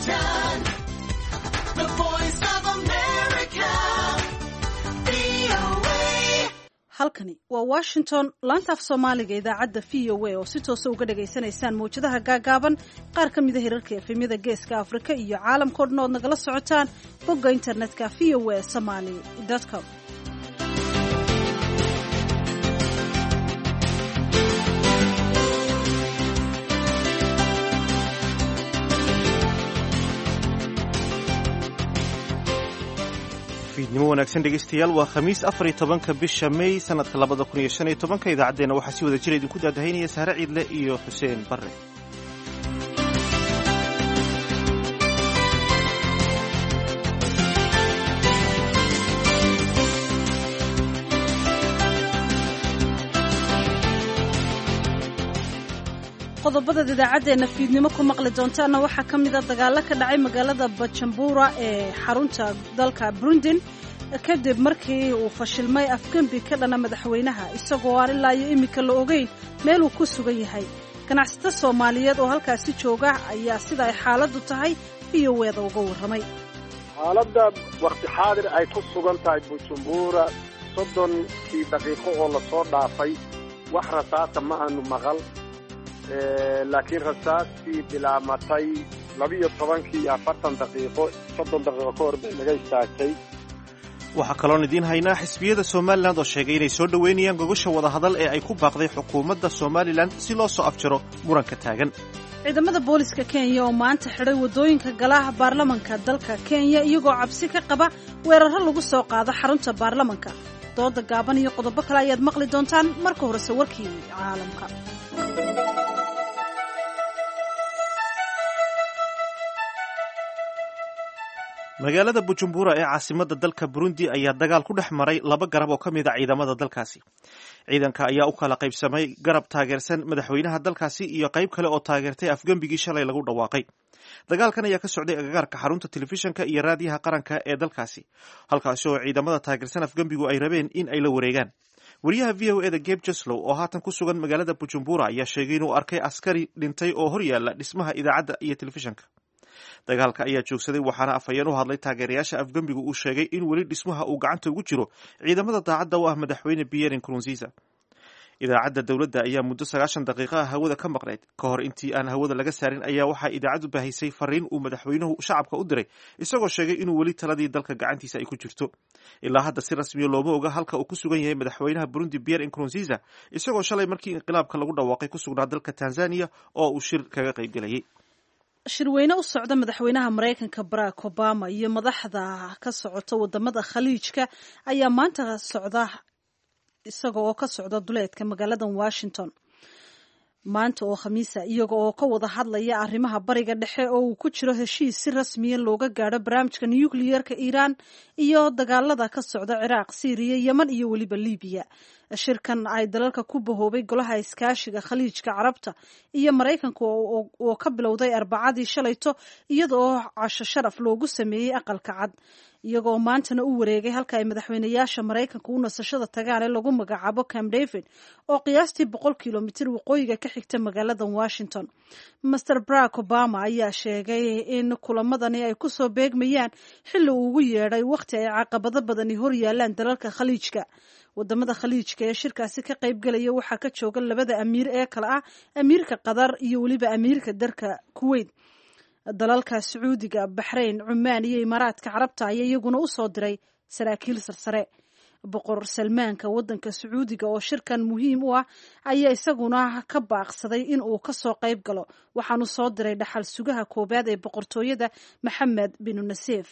Washington, the voice of America, VOA. halkani waa washington laanta af soomaaliga idaacadda v o a oo si toosa uga dhagaysanaysaan mawjadaha gaagaaban qaar ka mida hirarka efemyada geeska afrika iyo caalamkao dhan ood nagala socotaan bogga internetka v o a somaly com fiidnimo wanaagsan dhegaystayaal waa khamiis afar iyo tobanka bisha may sanadka labada kun iyo shan iyo tobanka idaacaddeenna waxaa si wada jira idinku daadahaynaya saare ciidle iyo xuseen barre qodobadaad idaacaddeena fiidnimo ku maqli doontaana waxaa ka mid a dagaalo ka dhacay magaalada bajambuura ee xarunta dalka brundin kadib markii uu fashilmay afgembi ka dhana madaxweynaha isagoo aan ilaa iyo iminka la ogeyn meel uu ku sugan yahay ganacsato soomaaliyeed oo halkaasi jooga ayaa sida ay xaaladdu tahay v o eeda uga warramay xaaladda wakti xaadir ay ku sugan tahay bujumbura soddonkii daqiiqo oo lasoo dhaafay wax rasaasa ma aanu maqal laakiin rasaastii bilaamatay labiyo tobankii iyo afartan daqiiqo soddon daqiiqo ka hor bay naga istaagtay waxaa kaloon idiin haynaa xisbiyada somalilan oo sheegay inay soo dhoweynayaan gogosha wadahadal ee ay ku baaqday xukuumadda somalilan si loo soo afjaro muranka taagan ciidamada booliska kenya oo maanta xidhay waddooyinka galaha baarlamanka dalka kenya iyagoo cabsi ka qaba weeraro lagu soo qaado xarunta baarlamanka dooda gaaban iyo qodobo kale ayaad maqli doontaan marka horese warkii caalamka magaalada bujumbura ee caasimadda dalka burundi ayaa dagaal ku dhex maray laba garab oo ka mid a ciidamada dalkaasi ciidanka ayaa u kala qaybsamay garab taageersan madaxweynaha dalkaasi iyo qayb kale oo taageertay afgembigii shalay lagu dhawaaqay dagaalkan ayaa ka socday agagaarka xarunta telefishinka iyo raadiyaha qaranka ee dalkaasi halkaasi oo ciidamada taageersan afgembigu ay rabeen in ay la wareegaan wariyaha v o eda geb jeslow oo haatan ku sugan magaalada bujumbura ayaa sheegay inuu arkay askari dhintay oo hor yaala dhismaha idaacadda iyo telefishinka dagaalka ayaa joogsaday waxaana afhayeen u hadlay taageerayaasha afgembigu uu sheegay in weli dhismaha uu gacanta ugu jiro ciidamada daacadda u ah madaxweyne pierre nkurunziza idaacadda dowladda ayaa muddo sagaashan daqiiqaha hawada ka maqnayd ka hor intii aan hawada laga saarin ayaa waxaa idaacaddu baahisay fariin uu madaxweynuhu shacabka u diray isagoo sheegay inuu weli taladii dalka gacantiisa ay ku jirto ilaa hadda si rasmiya looma oga halka uu ku sugan yahay madaxweynaha burundi pierre nkurunziza isagoo shalay markii inqilaabka lagu dhawaaqay ku sugnaa dalka tanzania oo uu shir kaga qaybgelayay shirweyne u socda madaxweynaha maraykanka barack obama iyo madaxda ka socota wadamada khaliijka ayaa maanta socda isaga oo ka socda duleedka magaalada washington maanta oo khamiisa iyaga oo ka wada hadlaya arrimaha bariga dhexe oo uu ku jiro heshiis si rasmiya looga gaadho barnaamijka nucleerka iiraan iyo dagaalada ka socda ciraaq syriya yeman iyo weliba libiya shirkan ay dalalka ku bahoobay golaha iskaashiga khaliijka carabta iyo maraykanka oo ka bilowday arbacadii shalayto iyada oo casho sharaf loogu sameeyey aqalka cad iyagoo maantana u wareegay halka ay madaxweynayaasha maraykanka u nasashada tagaan ee lagu magacaabo cam david oo qiyaastii boqol kilomitir waqooyiga ka xigta magaalada washington master barack obama ayaa sheegay in kulamadani ay kusoo beegmayaan xilli uu ugu yeedhay wakhti ay caqabado badani hor yaalaan dalalka khaliijka wadamada khaliijka ee shirkaasi ka qaybgelaya waxaa ka jooga labada amiir ee kale ah amiirka qatar iyo weliba amiirka dalka kuwait dalalka sacuudiga baxrayn cumaan iyo imaaraadka carabta ayaa iyaguna u soo diray saraakiil sarsare boqor salmaanka waddanka sacuudiga oo shirkan muhiim u ah ayaa isaguna ka baaqsaday in uu kasoo qayb galo waxaanu soo diray dhaxal sugaha koowaad ee boqortooyada maxamed binu nasiif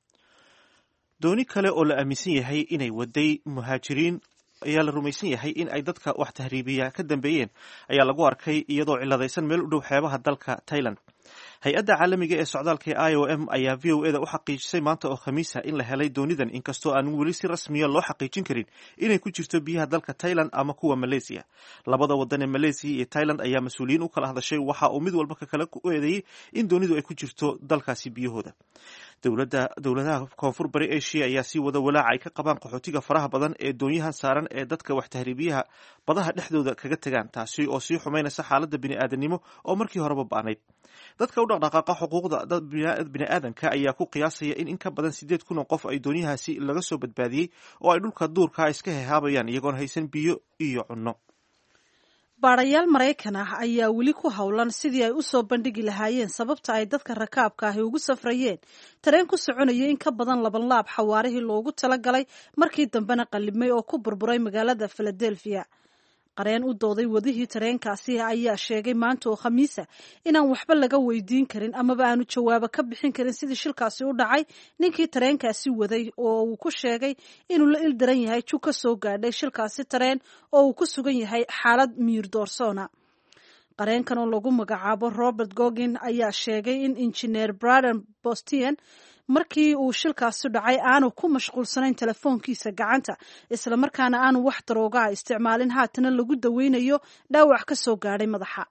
dooni kale oo la aaminsan yahay inay waday muhaajiriin ayaa la rumaysan yahay in ay dadka wax tahriibiya ka dambeeyeen ayaa lagu arkay iyadoo ciladaysan meel u dhow xeebaha dalka tailand hay-adda caalamiga ee socdaalka ee i o m ayaa v o eda u xaqiijisay maanta oo khamiisa in la helay doonidan inkastoo aan weli si rasmiya loo xaqiijin karin inay ku jirto biyaha dalka tailand ama kuwa malaysiya labada wadan ee malaysiya iyo tailand ayaa mas-uuliyiin u kala hadashay waxa uu mid walba ka kale u eedeeyey in doonidu ay ku jirto dalkaasi biyahooda dowladda dowladaha koonfur bari asia ayaa sii wada walaaca ay ka qabaan qaxootiga faraha badan ee doonyahan saaran ee dadka wax tahriibiyaha badaha dhexdooda kaga tegaan taasi oo sii xumaynaysa xaaladda bini'aadanimo oo markii horeba ba'nayd dadka u dhaqdhaqaaqa xuquuqda dad bini'aadanka ayaa ku qiyaasaya in in ka badan siddeed kun oo qof ay doonyahaasi laga soo badbaadiyey oo ay dhulka duurkaa iska hehaabayaan iyagoon haysan biyo iyo cunno baadhayaal maraykan ah ayaa weli ku howlan sidii ay u soo bandhigi lahaayeen sababta ay dadka rakaabka ahi ugu safrayeen tareen ku soconaya in ka badan laban laab xawaarihii loogu talagalay markii dambena qalibmay oo ku burburay magaalada filadelfiya qareen u dooday wadihii tareenkaasi ayaa sheegay maanta oo khamiisa inaan waxba laga weydiin karin amaba aanu jawaabo ka bixin karin sidii shilkaasi u dhacay ninkii tareenkaasi waday oo uu ku sheegay inuu la ildaran yahay jug ka soo gaadhay shilkaasi tareen oo uu ku sugan yahay xaalad miyir doorsoona qareenkan oo lagu magacaabo robert gogin ayaa sheegay in injineer braden bostian markii uu shilkaasi dhacay aanu ku mashquulsanayn telefoonkiisa gacanta islamarkaana aanu wax daroogaha isticmaalin haatana lagu daweynayo dhaawac ka soo gaadhay madaxa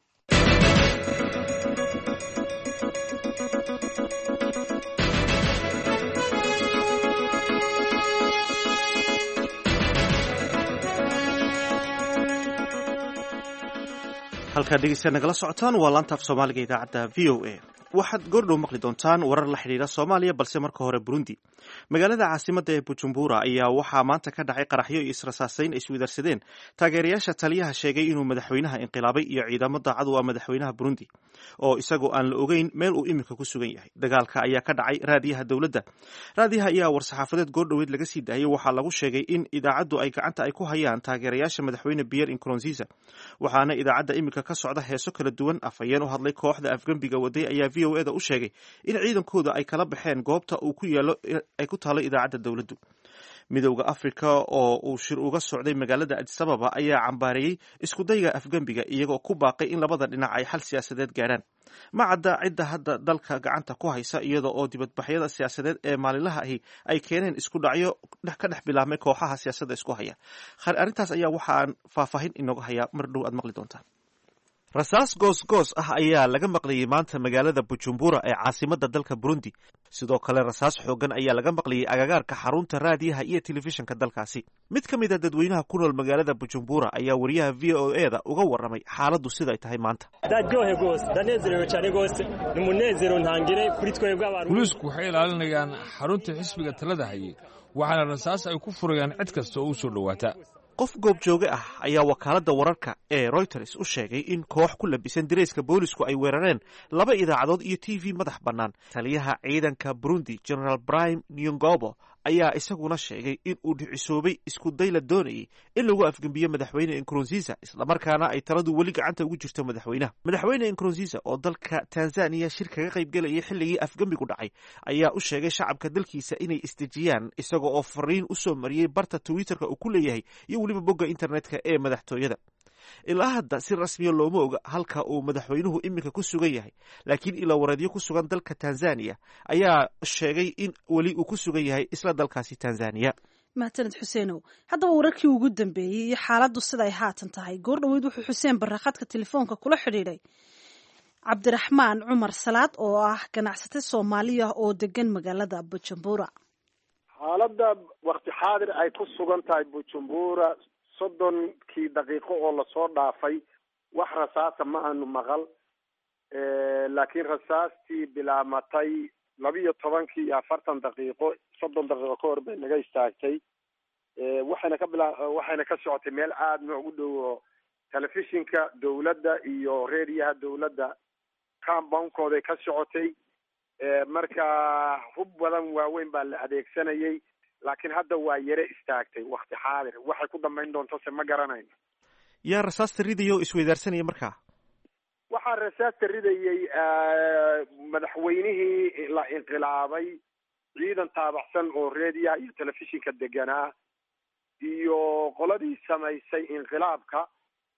halkaa dhegeystayaad nagala socotaan waa laantaaf soomaaliga idaacadda v o a waxaad goordhow maqli doontaan warar la xidhiidha soomaaliya balse marka hore burundi magaalada caasimadda ee bujumbura ayaa waxaa maanta ka dhacay qaraxyo iyo israsaasayn ay iswidarsadeen taageerayaasha taliyaha sheegay inuu madaxweynaha inqilaabay iyo ciidamo daacad u ah madaxweynaha burundi oo isagoo aan la ogeyn meel uu iminka ku sugan yahay dagaalka ayaa ka dhacay raadiyaha dowladda raadiyaha ayaa war-saxaafadeed goordhoweed laga sii daayay waxaa lagu sheegay in idaacaddu ay gacanta ay ku hayaan taageerayaasha madaxweyne pierre incoronziza waxaana idaacadda iminka ka socda heeso kala duwan afhayeen u hadlay kooxda afgembiga waday ayaa v o eda u sheegay in ciidankooda ay kala baxeen goobta uu ku yaalo ay ku taalo idaacadda dowladdu midowda afrika oo uu shir uga socday magaalada adisababa ayaa cambaareeyey iskudayga afgembiga iyagoo ku baaqay in labada dhinac ay xal siyaasadeed gaadhaan ma cadda cidda hadda dalka gacanta ku haysa iyada oo dibadbaxyada siyaasadeed ee maalinlaha ahi ay keeneen isku dhacyo ka dhex bilaabmay kooxaha siyaasadda isku haya arrintaas ayaa waxaan faahfaahin inooga hayaa mar dhow aad maqli doontaan rasaas goos-goos ah ayaa laga maqlayay maanta magaalada bujumbura ee caasimadda dalka burundi sidoo kale rasaas xoogan ayaa laga maqlayay agagaarka xarunta raadiyaha iyo telefishinka dalkaasi mid ka mid a dadweynaha ku nool magaalada bujumbura ayaa wariyaha v o e da uga warramay xaaladdu siday tahay maanta ndaryohe rwose ndanezerewe cyane rwose ni umunezero ntangire kuri twebwe abantu booliisku waxay ilaalinayaan xarunta xisbiga talada hayay waxaana rasaas ay ku furayaan cid kasta oo u soo dhowaata qof goobjooge ah ayaa wakaaladda wararka ee royters u sheegay in koox ku labisan dareyska boolisku ay weerareen laba idaacadood iyo t v madax bannaan taliyaha ciidanka burundi generaal brime nyongobo ayaa isaguna sheegay in uu dhicisoobay isku day la doonayay in lagu afgembiyo madaxweyne inkurunziza islamarkaana ay taladu weli gacanta ugu jirto madaxweynaha madaxweyne inkurunziza oo dalka tanzaniya shir kaga qayb gelayay xilligii afgembigu dhacay ayaa u sheegay shacabka dalkiisa inay isdejiyaan isaga oo fariin u soo mariyey barta twitterka uu ku leeyahay iyo weliba bogga internetka ee madaxtooyada ilaa hadda si rasmiya looma oga halka uu madaxweynuhu iminka ku sugan yahay laakiin ilaawareedyo ku sugan dalka tanzaniya ayaa sheegay in weli uu ku sugan yahay isla dalkaasi tanzaniya mahadsaned xuseenow haddaba wararkii ugu dambeeyey iyo xaaladdu siday haatan tahay goordhoweyd wuxuu xuseen barrakadka telefoonka kula xidhiidhay cabdiraxmaan cumar salaad oo ah ganacsate soomaaliya oo degan magaalada bujumbura xaaladda wakti xaadir ay ku sugan tahay bujumbura soddonkii daqiiqo oo lasoo dhaafay wax rasaasa ma aanu maqal laakiin rasaastii bilaamatay labiyo tobankii iyo afartan daqiiqo soddon daqiiqo ka hor bay naga istaagtay waxayna ka bila waxayna ka socotay meel aada noogu dhow oo telefishinka dawladda iyo reediyaha dawladda compoundkooday ka socotay marka hub badan waaweyn baa la adeegsanayay laakiin hadda waa yare istaagtay wakti xaadir waxay ku dambayn doonto se ma garanayno yaa rasaasta ridaya oo isweydaarsanaya markaa waxaa rasaasta ridayay madaxweynihii la inqilaabay ciidan taabacsan oo reediyaha iyo telefishinka deganaa iyo qoladii samaysay inqilaabka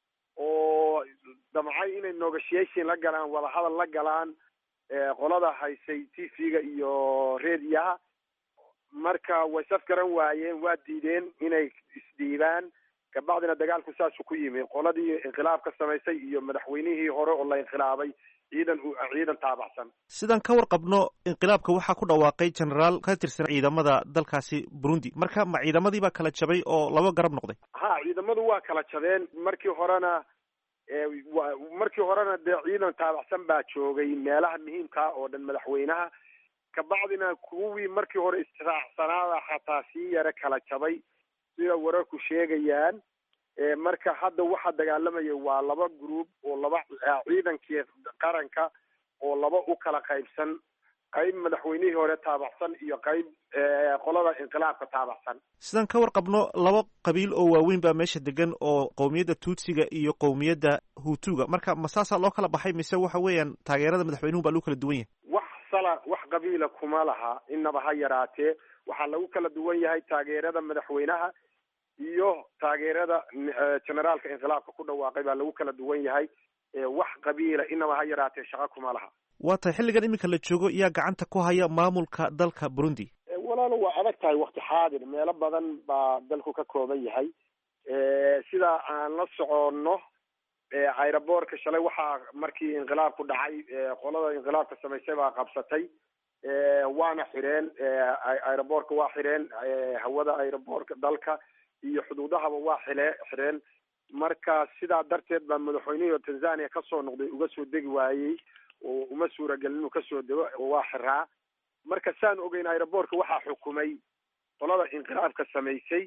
oo damcay inay negotiation la galaan wadahadal la galaan qolada haysay t v-ga iyo reediyaha marka way saf garan waayeen waa diideen inay isdhiibaan kabacdina dagaalku saasuu ku yimi qoladii inqilaabka samaysay iyo madaxweynihii hore oo la inqilaabay ciidan ciidan taabacsan sidaan ka warqabno inqilaabka waxaa ku dhawaaqay generaal ka tirsan ciidamada dalkaasi burundi marka ma ciidamadii baa kala jabay oo laba garab noqday ha ciidamadu waa kala jabeen markii horena wa markii horena dee ciidan taabacsan baa joogay meelaha muhiimkaa oo dhan madaxweynaha kabacdina kuwii markii hore israacsanaada xataa sii yara kala jabay sida wararku sheegayaan marka hadda waxaa dagaalamaya waa laba group oo laba ciidankii qaranka oo laba u kala qaybsan qayb madaxweynihii hore taabacsan iyo qayb qolada inqilaabka taabacsan sidaan ka warqabno laba qabiil oo waaweyn baa meesha degan oo qowmiyadda tuutsiga iyo qowmiyadda hutuga marka ma saasaa loo kala baxay mise waxa weeyaan taageerada madaxweynuhu baa lagu kala duwan yahay wax sala wax qabiila kuma laha inaba ha yaraatee waxaa lagu kala duwan yahay taageerada madaxweynaha iyo taageerada generaalka inqilaabka ku dhawaaqay baa lagu kala duwan yahay wax qabiila inaba ha yaraatee shaqo kuma laha waa tahay xilligan iminka la joogo yaa gacanta ku haya maamulka dalka burundi walaalo waa adag tahay wakti xaadir meelo badan baa dalku ka kooban yahay sidaa aan la soconno aeroboortka shalay waxaa markii inqilaabku dhacay qolada inqilaabka samaysay baa qabsatay waana xireen aeroboortka waa xireen hawada aeroboortka dalka iyo xuduudahaba waa xile xireen marka sidaa darteed baa madaxweynihii tanzania kasoo noqday uga soo degi waayey oo uma suuragelin inuu kasoo dego oo waa xiraa marka saan ogeyn aeroboortka waxaa xukumay qolada inqilaabka samaysay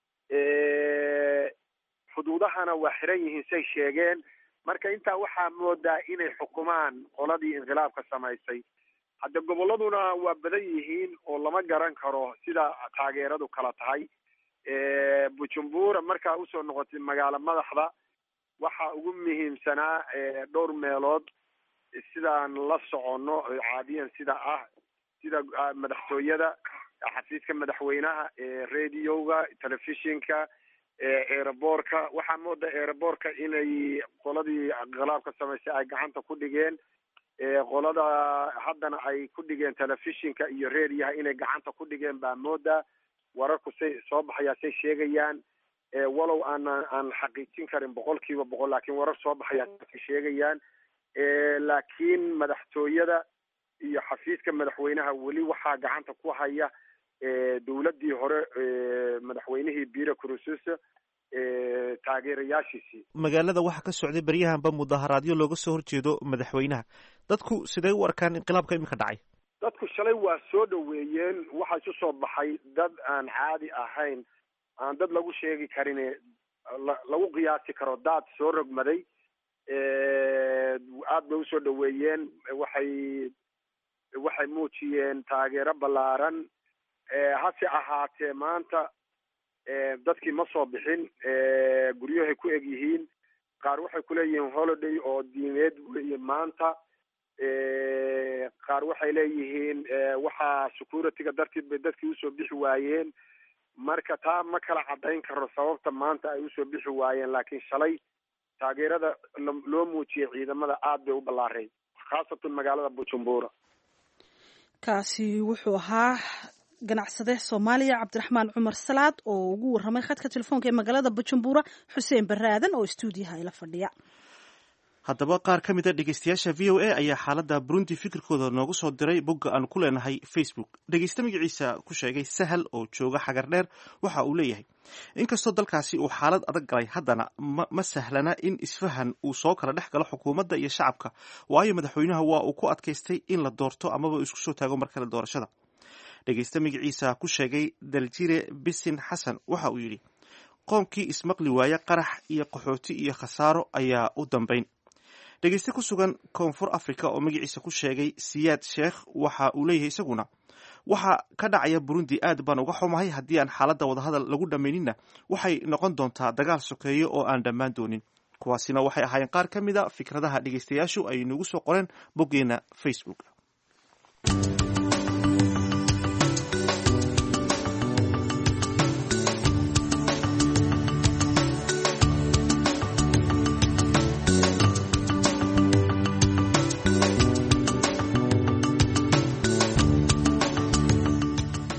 xuduudahana waa xiran yihiin say sheegeen marka intaa waxaa moodaa inay xukumaan qoladii inqilaabka samaysay hadda gobolladuna waa badan yihiin oo lama garan karo sida taageeradu kala tahay bujumbura markaa usoo noqotay magaalo madaxda waxaa ugu muhiimsanaa dhowr meelood sidaan la soconno caadiyan sida ah sida madaxtooyada xafiiska madaxweynaha radioga telefishinka aeroboortka waxaa mooda aeroboortka inay qoladii inqilaabka samaysay ay gacanta ku dhigeen qolada haddana ay ku dhigeen telefishinka iyo radioha inay gacanta ku dhigeen baa mooda wararku say soo baxayaa say sheegayaan walow aan aan xaqiijin karin boqol kiiba boqol laakiin warar soo baxayaa say sheegayaan laakiin madaxtooyada iyo xafiiska madaxweynaha weli waxaa gacanta ku haya dowladdii hore madaxweynihii bira cruses taageerayaashiisii magaalada waxaa ka socday beryahanba mudaharaadyo looga soo horjeedo madaxweynaha dadku siday u arkaan inqilaabka iminka dhacay dadku shalay waa soo dhaweeyeen waxaa isu soo baxay dad aan caadi ahayn aan dad lagu sheegi karin lagu qiyaasi karo daad soo rogmaday aad bay usoo dhaweeyeen waxay waxay muujiyeen taageero ballaaran hase ahaatee maanta dadkii ma soo bixin guryahay ku eg yihiin qaar waxay kuleeyihiin holiday oo diimeed weeye maanta qaar waxay leeyihiin waxaa security-ga darteed bay dadkii usoo bixi waayeen marka taa ma kala cadayn karo sababta maanta ay usoo bixi waayeen laakiin shalay taageerada loo muujiyay ciidamada aad bay u ballaareen khaasatan magaalada bujumbura kaasi wuxuu ahaa ganacsade soomaaliya cabdiraxmaan cumar salaad oo ugu warramay khadka telefoonka ee magaalada bujumbura xuseen barre aadan oo stuudiyaha ila fadhiya haddaba qaar ka mid a dhegeystayaasha v o a ayaa xaaladda burundi fikirkooda noogu soo diray bogga aan ku leenahay facebook dhegeyste magaciisa ku sheegay sahal oo jooga xagar dheer waxa uu leeyahay inkastoo dalkaasi uu xaalad adag galay haddana ma sahlana in isfahan uu soo kala dhex galo xukuumadda iyo shacabka waayo madaxweynaha waa uu ku adkaystay in la doorto amaba isku soo taago mar kale doorashada dhegeyste magaciisa ku sheegay daljire bisin xasan waxa uu yidhi qoomkii ismaqli waaye qarax iyo qaxooti iyo khasaaro ayaa u dambayn dhegeyste ku sugan koonfur africa oo magaciisa ku sheegay siyaad sheekh waxa uu leeyahay isaguna waxa ka dhacaya burundi aad baan uga xumahay haddii aan xaaladda wadahadal lagu dhammayninna waxay noqon doontaa dagaal sokeeyo oo aan dhammaan doonin kuwaasina waxay ahaayeen qaar ka mid a fikradaha dhegeystayaashu ay nagu soo qoreen boggeena facebook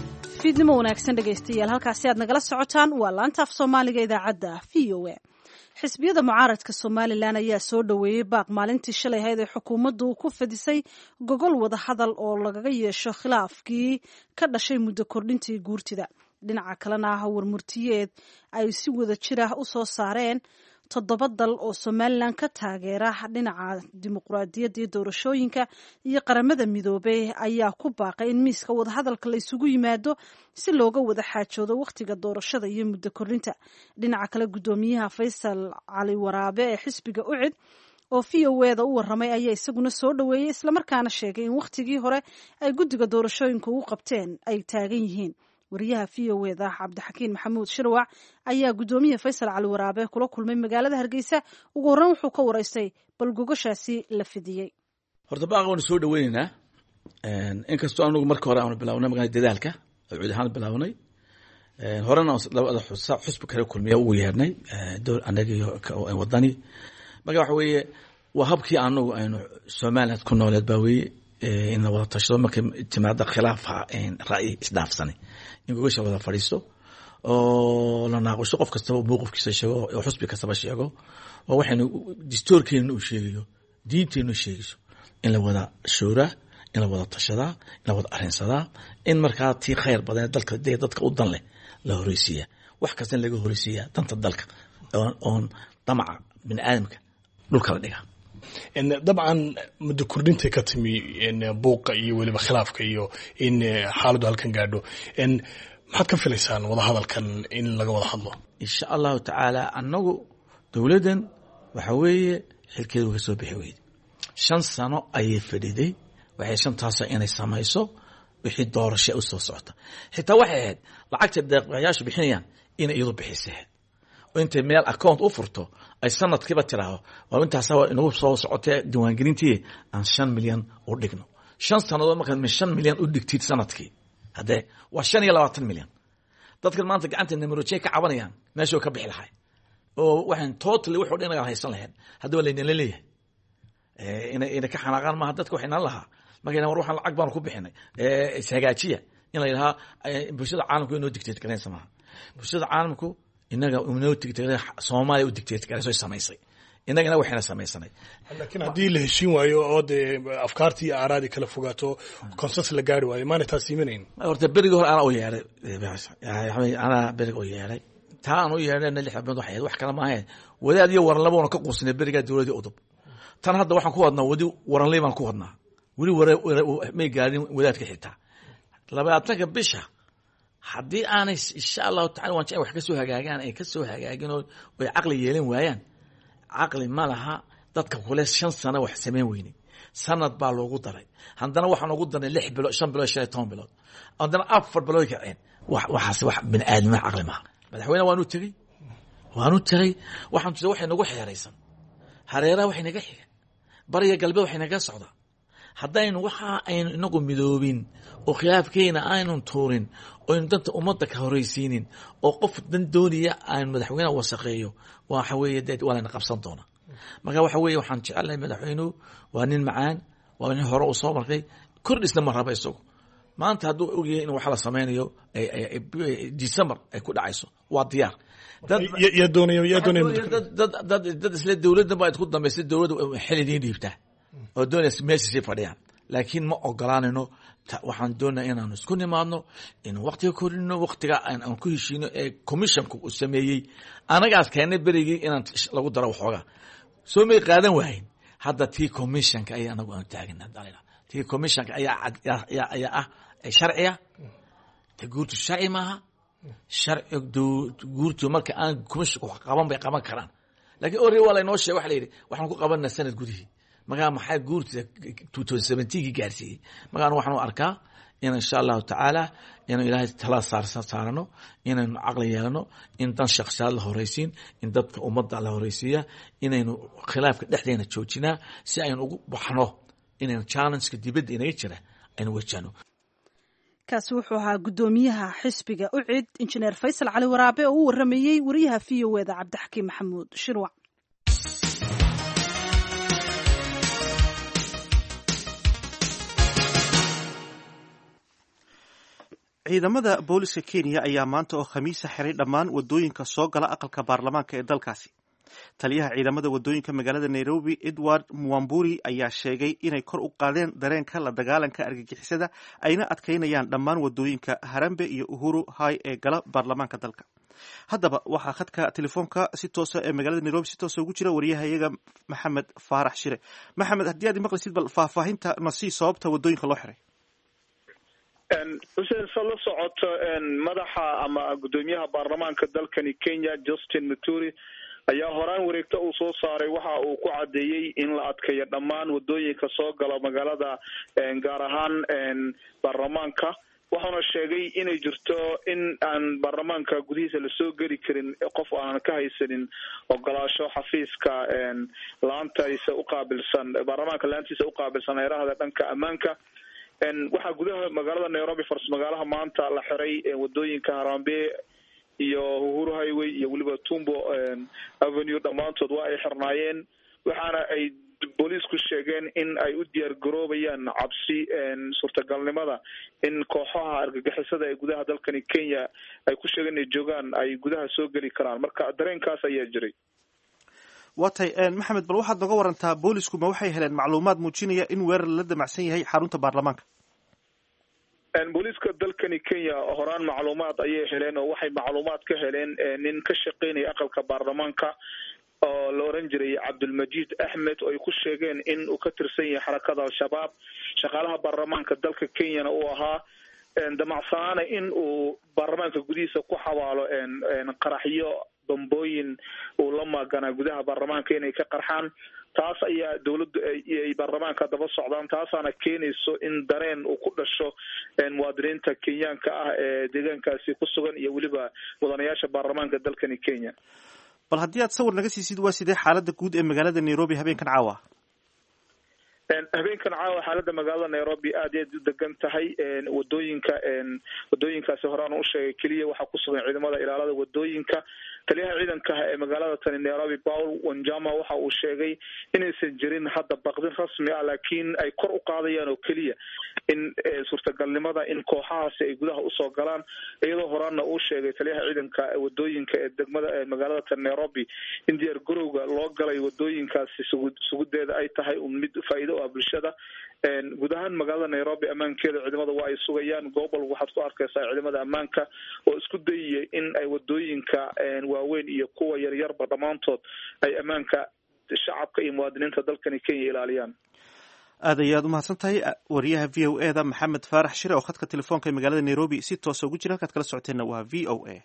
fiidnimo wanaagsan dhegaystayaal halkaasi aad nagala socotaan waa laanta af soomaaliga idaacadda v o a xisbiyada mucaaradka somalilan ayaa soo dhoweeyey baaq maalintii shalay ahayd ee xukuumaddu ku fadisay gogol wada hadal oo lagaga yeesho khilaafkii ka dhashay muddo kordhintii guurtida dhinaca kalena ah warmurtiyeed ay si wada jir ah u soo saareen toddoba dal oo somalilan ka taageera dhinaca dimuqraadiyadda iyo doorashooyinka iyo qaramada midoobey ayaa ku baaqay in miiska wadahadalka la isugu yimaado si looga wada xaajoodo wakhtiga doorashada iyo muddo kordhinta dhinaca kale guddoomiyaha faysal cali waraabe ee xisbiga ucid oo v o eda u waramay ayaa isaguna soo dhoweeyey islamarkaana sheegay in wakhtigii hore ay guddiga doorashooyinka ugu qabteen ay taagan yihiin wariyaha v o eda cabdixakiin maxamuud shirwac ayaa guddoomiya faysal cali waraabe kula kulmay magaalada hargeysa ugu horreyn wuxuu ka waraystay bal gogoshaasi la fidiyey horta baaqa waanu soo dhaweyneynaa inkastoo anugu marka hore aanu bilawnay magaa dadaalka cuud ahaan bilawnay horena labada xusbi kale kulmiya ugu yeernay anaga iyo wadani marka waxa weeye waa habkii anagu aynu somaliland ku nooleed baa weye in la wada tashado markay timaada khilaafa ra'yi isdhaafsanay in gogasha wada fadhiisto oo la naaqusho qof kastaba mowqifkiisa sheego oo xusbi kastaba sheego oo waxaynu distoorkeena uu sheegayo diinteenu sheegayso in la wada shooraa in la wada tashadaa in la wada arrinsadaa in markaa tii khayr badan dalka dee dadka u dan leh la horeysiiyaa wax kasta in laga horeysiiyaa danta dalka oon damaca bini aadamka dhulka la dhigaa dabcan muddo kordhintay ka timi buuqa iyo weliba khilaafka iyo in xaaladdu halkan gaadho maxaad ka filaysaan wadahadalkan in laga wada hadlo insha allahu tacaala annagu dowladdan waxa weeye xilkeeda uga soo bixi weyde shan sano ayay fadhiday waxay shantaasa inay samayso wixii doorasha u soo socota xitaa waxay ahayd lacagta deeqayaashu bixinayaan inay iyadu bixisa oo intay meel account u furto ay sanadkiiba tiraahdo waa intaas inagu soo socotee diiwaangelintii aan shan milyan u dhigno shan sannadood markaad shan milyan u dhigtid sanadkii haddee waa shan iyo labaatan milyan dadkan maanta gacanta namarojey ka cabanayaan meeshuu ka bixi lahay oo waxaan totally wuxuu dhan haysan lahayn haddaba laynala leeyahay inay ina ka xanaaqaan maaha dadka waxay nan lahaa markay war waxaan lacag baanu ku bixinay ishagaajiya in la yidhahaa bulshada caalamku inoo dictate garaysa maaha bulshada caalamku inaga inoo dictate soomaaliya u dictate garayso samaysay inagana waxayna samaysanay laakiin haddii la heshiin waayo oo dee afkaartii iyo aaraadii kala fogaato consensus la gaari waayo maana taas iimanayn horta berigii hore anaa u yeedhay anaa beriga u yeedhay taa aan u yeedhayna lix bilood waxay wax kale maahayn wadaad iyo waranle baanu ka quusnay berigaa dowladii udub tan hadda waxaan ku wadnaa wadi waranley baan ku wadnaa weli may gaadhin wadaadka xitaa labaatanka bisha haddii aanay insha allahu tacala waan jecel wax ka soo hagaagaan ay ka soo hagaagin oo ay caqli yeelan waayaan caqli ma laha dadka kule shan sano wax samayn weynay sanad baa loogu daray haddana waxaan ugu darnay lix bilood shan bilood shan iyo toban bilood haddana afar bilood kaceen waxaas wax bini aadamima caqli maha madaxweyne waanu tegey waanu tegey waxaan tusay waxay nagu xeeraysan hareeraha waxay naga xiga bariga galbeed waxay naga socdaa haddaynu waxa aynu inagu midoobin oo khilaafkeena aynun tuurin oynu danta ummadda ka horeysiinin oo qof dan doonaya aynu madaxweyneha wasaqeeyo waxa weeye dee waa layna qabsan doonaa marka waxa weeye waxaan jecelnahay madaxweynuhu waa nin macaan waa nin hore uu soo markay kordhisna ma raba isagu maanta hadduu ogyahay in wax la sameynayo december ay ku dhacayso waa diyaar yaa doonaya yaa doonaya dad isle dowladdan baa idku dambaysay dowladda xil idiin dhiibtaa oo doonaysa meeshiisay fadhiyaan laakiin ma ogolaanayno waxaan doonaa inaanu isku nimaadno inu waktiga korino waktiga aan ku heshiino ee commissionka uu sameeyey anagaas keennay berigii inaan lagu daro waxoogaa soo may qaadan waahayn hadda tii commissionka ayaa anagu aanu taagana tii commissionka ayaa ayaa ah sharciya ta guurtu sharci maaha sharci guurtu marka aan commissionka wax qaban bay qaban karaan lakiin ore waa laynoo sheeg waxa la yidhi waxaan ku qabanaa sanad gudihii markaa maxaa guurta two thousand seventeenkii gaarsiiyey markaan waxaanu arkaa in insha allahu tacaala inuu ilaahay tala saarano inaynu caqli yeelano in dan shaksiyaad la horeysiin in dadka ummadda la horeysiiya inaynu khilaafka dhexdeena joojinaa si aynu ugu baxno inaynu challengeka dibadda inaga jira aynu wajahno kaasi wuxuu ahaa guddoomiyaha xisbiga ucid injineer faysal cali waraabe oo u waramayey wariyaha v o eda cabdixakiim maxamuud shirwac ciidamada booliska kenya ayaa maanta oo khamiisa xiray dhammaan wadooyinka soo gala aqalka baarlamaanka ee dalkaasi taliyaha ciidamada wadooyinka magaalada nairobi edward mwamburi ayaa sheegay inay kor u qaadeen dareenka la dagaalanka argagixisada ayna adkaynayaan dhammaan wadooyinka harambe iyo uhuru hay ee gala baarlamaanka dalka haddaba waxaa khadka telefoonka si toosa ee magaalada nairobi si toosa ugu jira wariyahayaga maxamed faarax shire maxamed haddii aad imaqlisid bal faahfaahinta nasii sababta wadooyinka loo xiray xuseen sa la socoto madaxa ama guddoomiyaha baarlamaanka dalkani kenya justin muturi ayaa horaan wareegta uu soo saaray waxa uu ku cadeeyey in la adkeeyo dhammaan wadooyinka soo gala magaalada gaar ahaan baarlamaanka waxauna sheegay inay jirto in aan baarlamaanka gudihiisa lasoo geli karin qof aanan ka haysanin ogolaasho xafiiska laantiisa uqaabilsan baarlamaanka laantiisa uqaabilsan heerahda dhanka ammaanka waxaa gudaha magaalada nairobi fars magaalaha maanta la xiray wadooyinka harambe iyo uhuru highway iyo weliba tumbo avenue dhammaantood waa ay xirnaayeen waxaana ay booliisku sheegeen in ay u diyaar garoobayaan cabsi suurtagalnimada in kooxaha argagixisada ee gudaha dalkani kenya ay ku sheegeen inay joogaan ay gudaha soo geli karaan marka dareenkaas ayaa jiray waa tay maxamed bal waxaad nooga warantaa boolisku ma waxay heleen macluumaad muujinaya in weerar la damacsan yahay xarunta baarlamaanka booliiska dalkani kenya horaan macluumaad ayay heleen oo waxay macluumaad ka heleen nin ka shaqeynaya aqalka baarlamaanka oo la oran jiray cabdulmajid axmed oo ay ku sheegeen in uu ka tirsan yahay xarakada al-shabaab shaqaalaha baarlamaanka dalka kenyana uu ahaa damacsanaana in uu baarlamaanka gudihiisa ku xabaalo qaraxyo bambooyin uu la maaganaa gudaha baarlamaanka inay ka qarxaan taas ayaa dawladdu ay baarlamaanka daba socdaan taasaana keenayso in dareen uu ku dhasho muwaadiniinta kenyaanka ah ee deegaankaasi ku sugan iyo weliba mudanayaasha baarlamaanka dalkani kenya bal haddii aad sawir naga siisid waa sidee xaalada guud ee magaalada nairobi habeenkan caawa habeenkan caawa xaalada magaalada nairobi aad iyo aad u degan tahay wadooyinka wadooyinkaasi horaan u sheegay keliya waxaa kusugan ciidamada ilaalada wadooyinka taliyaha ciidanka ee magaalada tani nairobi paul wanjama waxa uu sheegay inaysan jirin hadda baqdin rasmi ah laakiin ay kor u qaadayaan oo keliya in suurtagalnimada in kooxahaasi ay gudaha usoo galaan iyadoo horaanna uu sheegay taliyaha ciidanka wadooyinka ee degmada magaalada tani nairobi in diyaar garowga loo galay wadooyinkaasi sugu sugudeeda ay tahay un mid faa'iido u ah bulshada guud ahaan magaalada nairobi ammaankeeda ciidamada waa ay sugayaan gobol waxaad ku arkaysaa ciidamada ammaanka oo isku dayaya in ay wadooyinka waaweyn iyo kuwa yaryarba dhammaantood ay ammaanka shacabka iyo muwaadiniinta dalkani kenya ilaaliyaan aad ayaad umahadsan tahay wariyaha v o e da maxamed faarax shire oo khadka telefoonka ee magaalada nairobi si toosa ugu jira halkaad kala socoteenna waa v o a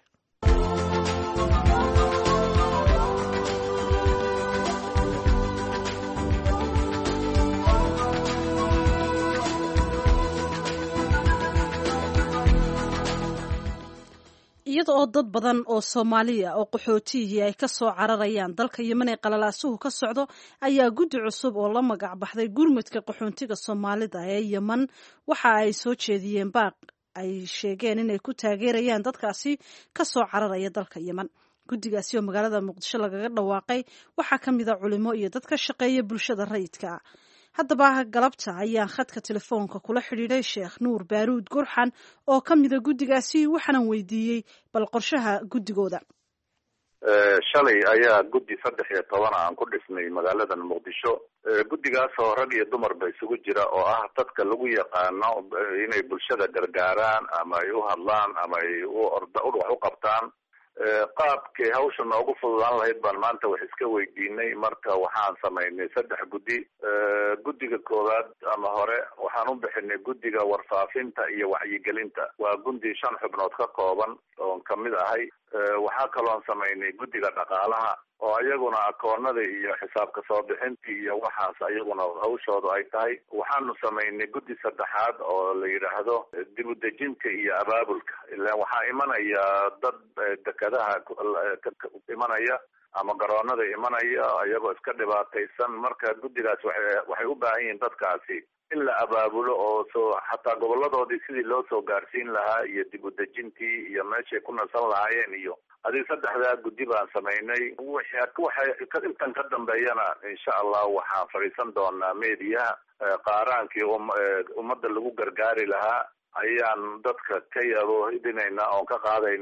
iyada oo dad badan oo soomaaliya oo qaxootiyihii ay ka soo cararayaan dalka yemen ee qalalaasuhu ka socdo ayaa guddi cusub oo la magac baxday gurmudka qaxoontiga soomaalida ee yemen waxa ay soo jeediyeen baaq ay sheegeen inay ku taageerayaan dadkaasi ka soo cararaya dalka yemen guddigaasi oo magaalada muqdisho lagaga dhawaaqay waxaa ka mid a culimo iyo dad ka shaqeeya bulshada rayidka haddaba galabta ayaan khadka telefoonka kula xidhiidhay sheekh nuur baaruud gurxan oo ka mida guddigaasi waxaanan weydiiyey bal qorshaha guddigooda shalay ayaa guddi saddex iyo toban aan ku dhisnay magaaladan muqdisho guddigaasoo rag iyo dumarba isugu jira oo ah dadka lagu yaqaano inay bulshada gargaaraan ama ay u hadlaan ama ay u orda wax u qabtaan qaabkay hawsha noogu fududaan lahayd baan maanta wax iska weydiinay marka waxaan samaynay saddex guddi guddiga koowaad ama hore waxaan u bixinay guddiga warfaafinta iyo wacyigelinta waa gundi shan xubnood ka kooban oon kamid ahay waxaa kaloon samaynay guddiga dhaqaalaha oo iyaguna akoonada iyo xisaabka soo bixintii iyo waxaas iyaguna hawshoodu ay tahay waxaanu samaynay guddi saddexaad oo la yidhaahdo dib u dejinta iyo abaabulka ilaan waxaa imanaya dad dekadaha imanaya ama garoonada imanaya iyagoo iska dhibaataysan marka guddigaas waxa waxay u baahan yihiin dadkaasi in la abaabulo oo soo xataa goboladoodii sidii loo soo gaarsiin lahaa iyo dib u dejintii iyo meeshay ku nasan lahaayeen iyo adig saddexdaa guddi baan samaynay waxay intan ka dambeeyana insha allah waxaan fadhiisan doonaa mediyaha qaaraankii ummadda lagu gargaari lahaa ayaan dadka ka yaboohidinaynaa oon ka qaadaynaa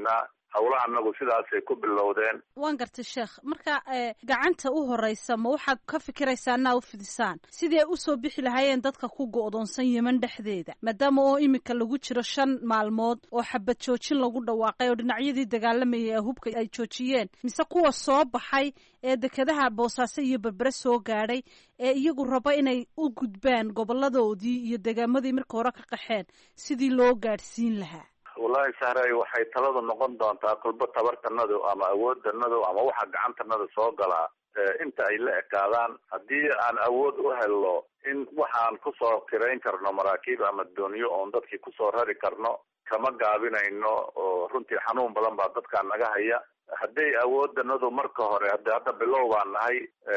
howlaha anagu sidaasay ku bilowdeen waan gartay sheekh marka gacanta u horeysa ma waxaad ka fikiraysaa inaa u fidisaan sidii ay usoo bixi lahaayeen dadka ku go'doonsan yeman dhexdeeda maadaama oo iminka lagu jiro shan maalmood oo xabad joojin lagu dhawaaqay oo dhinacyadii dagaalamayay ee hubka ay joojiyeen mise kuwa soo baxay ee dekedaha boosaaso iyo berbere soo gaadhay ee iyagu raba inay u gudbaan goboladoodii iyo degaamadii marka hore ka qaxeen sidii loo gaadhsiin lahaa wallahi sahray waxay taladu noqon doontaa kulba tabartanadu ama awooddanadu ama waxa gacantanada soo galaa inta ay la ekaadaan haddii aan awood u helno in waxaan kusoo kirayn karno maraakiib ama dooniyo oon dadkii kusoo rari karno kama gaabinayno oo runtii xanuun badan baa dadkaa naga haya hadday awooddanadu marka hore hada hadda bilow baan nahay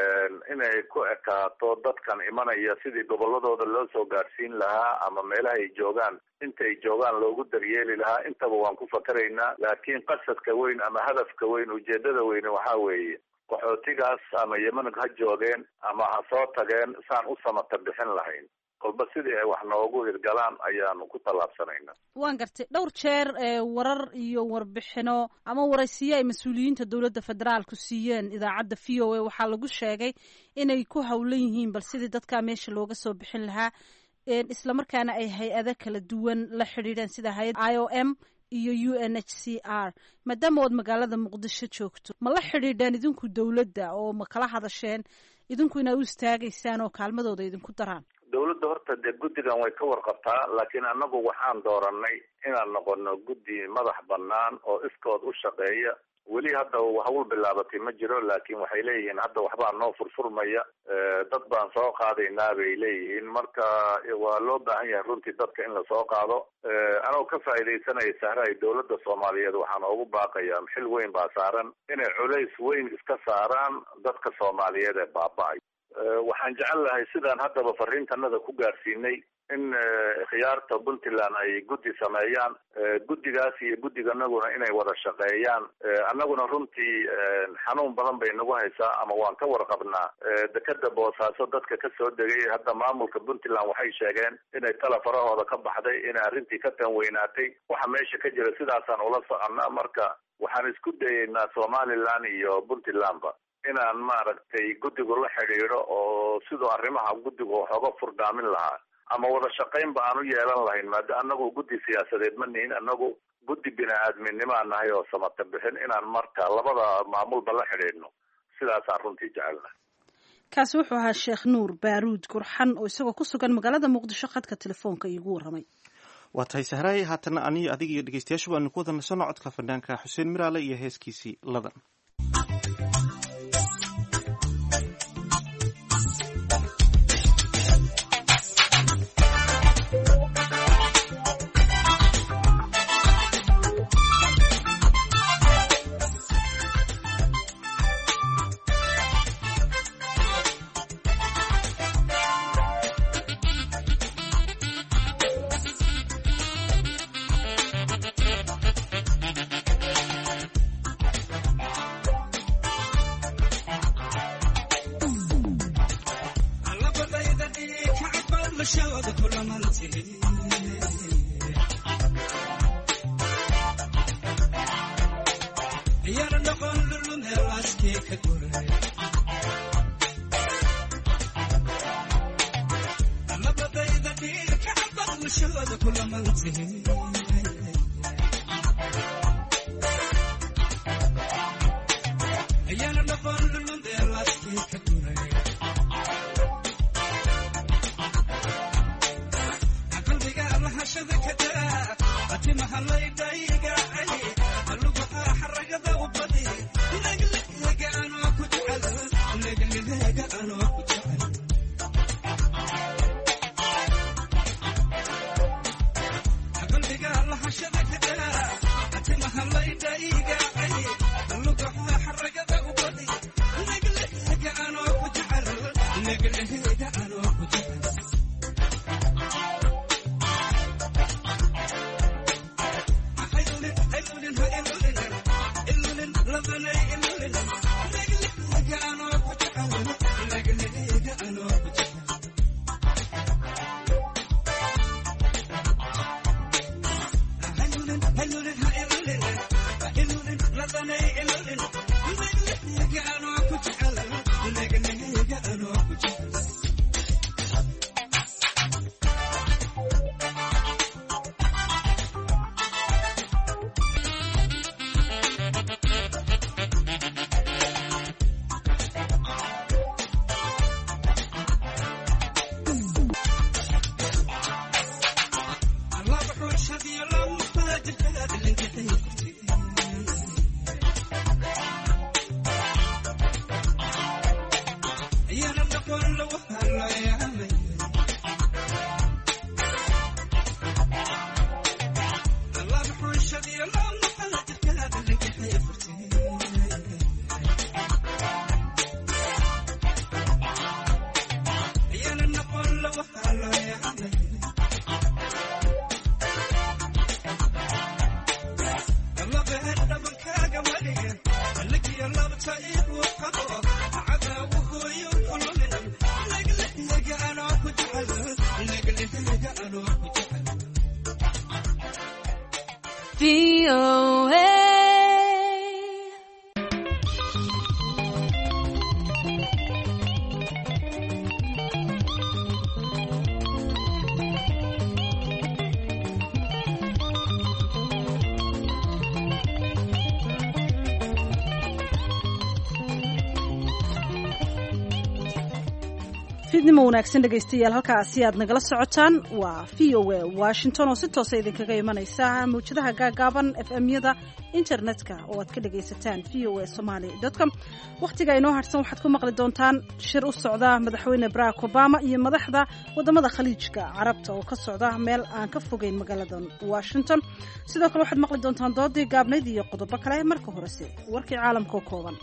inay ku ekaato dadkan imanaya sidii goboladooda loo soo gaadhsiin lahaa ama meelaha ay joogaan intay joogaan loogu daryeeli lahaa intaba waan ku fakaraynaa laakiin qasadka weyn ama hadafka weyn ujeedada weyne waxaa weeye qaxootigaas ama yeman ha joogeen ama ha soo tageen saan u samata bixin lahayn kolba sidii ay wax noogu hirgalaan ayaanu ku tallaabsanayna waan gartay dhowr jeer warar iyo warbixino ama waraysiyo ay mas-uuliyiinta dowladda federaalku siiyeen idaacadda v o a waxaa lagu sheegay inay ku howlan yihiin bal sidii dadkaa meesha looga soo bixin lahaa islamarkaana ay hay-ado kala duwan la xidhiidheen sida hay-ad i o m iyo u n h c r maadaama ood magaalada muqdisho joogto ma la xidhiidheen idinku dowladda oo ma kala hadasheen idinku inaad u istaagaysaan oo kaalmadooda idinku daraan dawladda horta dee guddigan way ka warqabtaa laakiin annagu waxaan dooranay inaan noqono guddi madax banaan oo iskood u shaqeeya weli hadda hawl bilaabatay ma jiro laakiin waxay leeyihiin hadda waxbaa noo furfurmaya dad baan soo qaadaynaa bay leeyihiin marka waa loo baahan yahay runtii dadka in lasoo qaado anoo ka faa'iidaysanaya sahraay dowladda soomaaliyeed waxaan ugu baaqayaa xil weyn baa saaran inay culays weyn iska saaraan dadka soomaaliyeed ee baaba-ay waxaan jecel lahay sidaan haddaba fariintanada ku gaarsiinay in khiyaarta puntland ay guddi sameeyaan guddigaas iyo guddiganaguna inay wada shaqeeyaan annaguna runtii xanuun badan bay nagu haysaa ama waan ka warqabnaa dekeda boosaaso dadka kasoo degay hadda maamulka puntland waxay sheegeen inay tala farahooda ka baxday inay arrintii ka tanweynaatay waxa meesha ka jira sidaasaan ula soconnaa marka waxaan isku dayeynaa somaliland iyo puntlandba inaan maaragtay guddigu la xidhiidho oo siduu arrimaha guddigu waxooga furdaamin lahaa ama wada shaqaynba aan u yeelan lahayn maada anagu guddi siyaasadeed ma nihin anagu guddi bini-aadminnimaa nahay oo samata bixin inaan marka labada maamulba la xidhiidhno sidaasaan runtii jecelnahay kaasi wuxuu ahaa sheekh nuur baaruud gurxan oo isagoo ku sugan magaalada muqdisho khadka telefoonka iigu warramay waa tahay sahraay haatana aniyo adiga iyo dhegeystayaashu baanu ku wada nasanno codka fanaanka xuseen miraale iyo heeskiisii ladan fiidnimo wanaagsan dhegaystayaal halkaasi aad nagala socotaan waa v o a washington oo si toosa idinkaga imanaysa mawjadaha gaagaaban f m-yada internetka oo aad ka dhagaysataan v o a somaly com wakhtiga inoo harsan waxaad ku maqli doontaan shir u socda madaxweyne barack obama iyo madaxda wadamada khaliijka carabta oo ka socda meel aan ka fogeyn magaalada washington sidoo kale waxaad maqli doontaan doodii gaabnayd iyo qodobo kale marka horese warkii caalamka oo kooban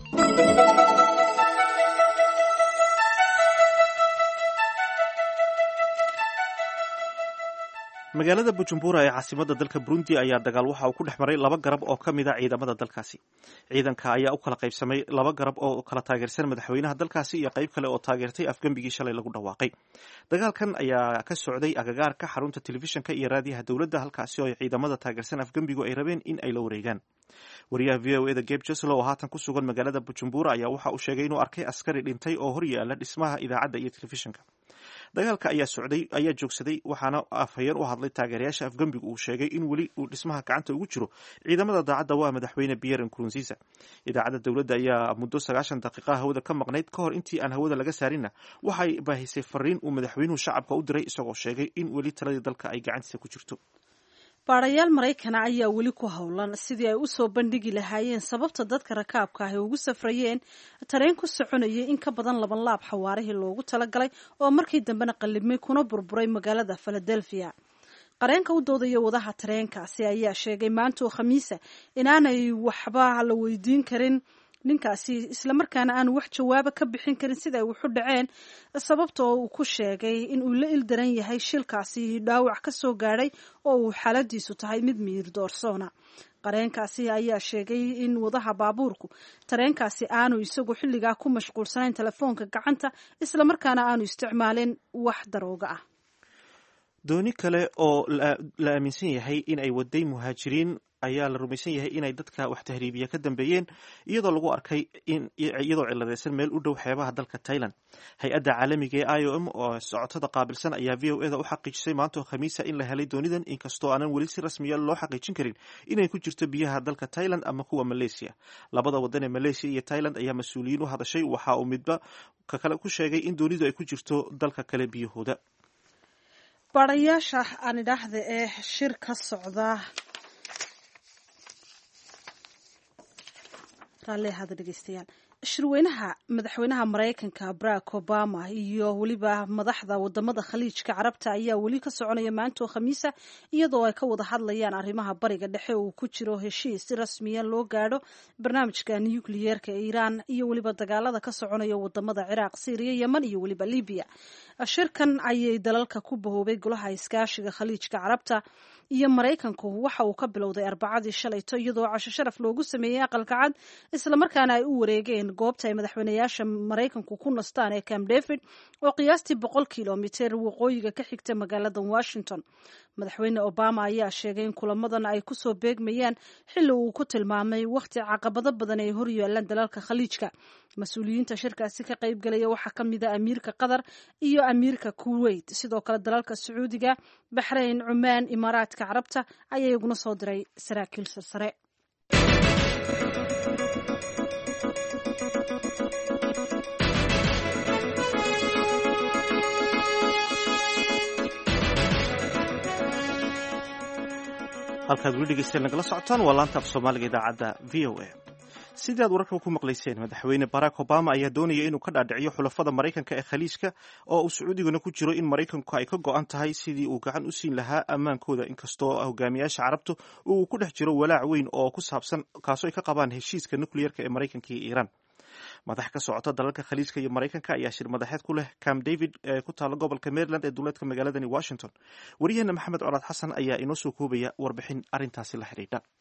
magaalada bujumbura ee caasimada dalka burundi ayaa dagaal waxa uu ku dhex maray laba garab oo ka mid a ciidamada dalkaasi ciidanka ayaa u kala qaybsamay laba garab oo kala taageersan madaxweynaha dalkaasi iyo qayb kale oo taageertay afgembigii shalay lagu dhawaaqay dagaalkan ayaa ka socday agagaarka xarunta telefishinka iyo raadiyaha dowladda halkaasi oo ciidamada taageersan afgembigu ay rabeen in ay la wareegaan wariyaha v o eda geb jeslo oo haatan ku sugan magaalada bujumbura ayaa waxa uu sheegay inuu arkay askari dhintay oo hor yaala dhismaha idaacadda iyo telefishinka dagaalka ayaa socday ayaa joogsaday waxaana afhayeen u hadlay taageerayaasha afgembigu uu sheegay in weli uu dhismaha gacanta ugu jiro ciidamada daacadda waa madaxweyne pierre nkurunziza idaacadda dowladda ayaa muddo sagaashan daqiiqa hawada ka maqnayd ka hor intii aan hawada laga saarinna waxay baahisay fariin uu madaxweynuhu shacabka u diray isagoo sheegay in weli taladii dalka ay gacantiisa ku jirto baarayaal maraykana ayaa weli ku howlan sidii ay u soo bandhigi lahaayeen sababta dadka rakaabka ah ay ugu safrayeen tareen ku soconayay in ka badan laban laab xawaarihii loogu talagalay oo markii dambena qallibmay kuna burburay magaalada philadelphia qareenka u doodaya wadaha tareenkaasi ayaa sheegay maanta oo khamiisa inaanay waxba la weydiin karin ninkaasi islamarkaana aanu wax jawaaba ka bixin karin sida ay waxu dhaceen sababta oo uu ku sheegay in uu la ildaran yahay shilkaasi dhaawac ka soo gaadhay oo uu xaaladiisu tahay mid miyir doorsoona qareenkaasi ayaa sheegay in wadaha baabuurku tareenkaasi aanu isagu xilligaa ku mashquulsanayn telefoonka gacanta islamarkaana aanu isticmaalin wax darooga ah dooni kale oo la aaminsan yahay in ay waday muhaajiriin ayaa la rumaysan yahay inay dadka wax tahriibiya ka dambeeyeen iyadoo lagu arkay iyadoo ciladeysan meel u dhow xeebaha dalka tailand hay-adda caalamiga ee i o m oo socotada qaabilsan ayaa v o eda u xaqiijisay maantao khamiisa in la helay doonidan inkastoo aanan weli si rasmiya loo xaqiijin karin inay ku jirto biyaha dalka tailand ama kuwa malaysia labada wadan ee malaysia iyo tailand ayaa mas-uuliyiin u hadashay waxa uu midba ka kale ku sheegay in doonidu ay ku jirto dalka kale biyahooda baarayaasha aan idhaahda ee shir ka socda raalliahaada dhegeystayaal shirweynaha madaxweynaha maraykanka barack obama iyo weliba madaxda wadamada khaliijka carabta ayaa weli ka soconaya maanta oo khamiisa iyadoo ay ka wada hadlayaan arrimaha bariga dhexe uu ku jiro heshiis si rasmiya loo gaadho barnaamijka nukliyeerka ee iiraan iyo weliba dagaalada ka soconaya wadamada ciraaq syriya yeman iyo weliba libiya shirkan ayay dalalka ku bahoobay golaha iskaashiga khaliijka carabta iyo maraykanku waxa uu ka bilowday arbacadii shalayto iyadoo casho sharaf loogu sameeyey aqalka cad islamarkaana ay u wareegeen goobta ay madaxweynayaasha maraykanku ku nastaan ee camp david oo qiyaastii boqol kilomiter waqooyiga ka xigta magaalada washington madaxweyne obama ayaa sheegay in kulamadan ay kusoo beegmayaan xilli uu ku tilmaamay wakhti caqabado badan ay horyaalaan dalalka khaliijka mas-uuliyiinta shirkaasi ka qaybgalaya waxaa ka mid a amiirka qatar iyo amiirka kuwait sidoo kale dalalka sacuudiga baxrayn cumaan imaaraadka carabta ayaa iguna soo diray saraakiil sarsare halkaad weli dhegeystayaal nagala socotaan waa laanta af soomaaliga idaacadda v o a sidii aad wararka ku maqlayseen madaxweyne barack obama ayaa doonaya inuu ka dhaadhiciyo xulafada maraykanka ee khaliijka oo uu sacuudiguna ku jiro in maraykanku ay ka go-an tahay sidii uu gacan u siin lahaa ammaankooda inkastoo hogaamiyaasha carabtu uu ku dhex jiro walaac weyn oo ku saabsan kaasoo ay ka qabaan heshiiska nukliyerka ee maraykanka iyo iiraan madax ka socota dalalka khaliijka iyo maraykanka ayaa shir madaxeed ku leh camp david ee ku taala gobolka maryland ee duleedka magaaladani washington waryaheena maxamed colaad xasan ayaa inoo soo koobaya warbixin arrintaasi la xidhiidha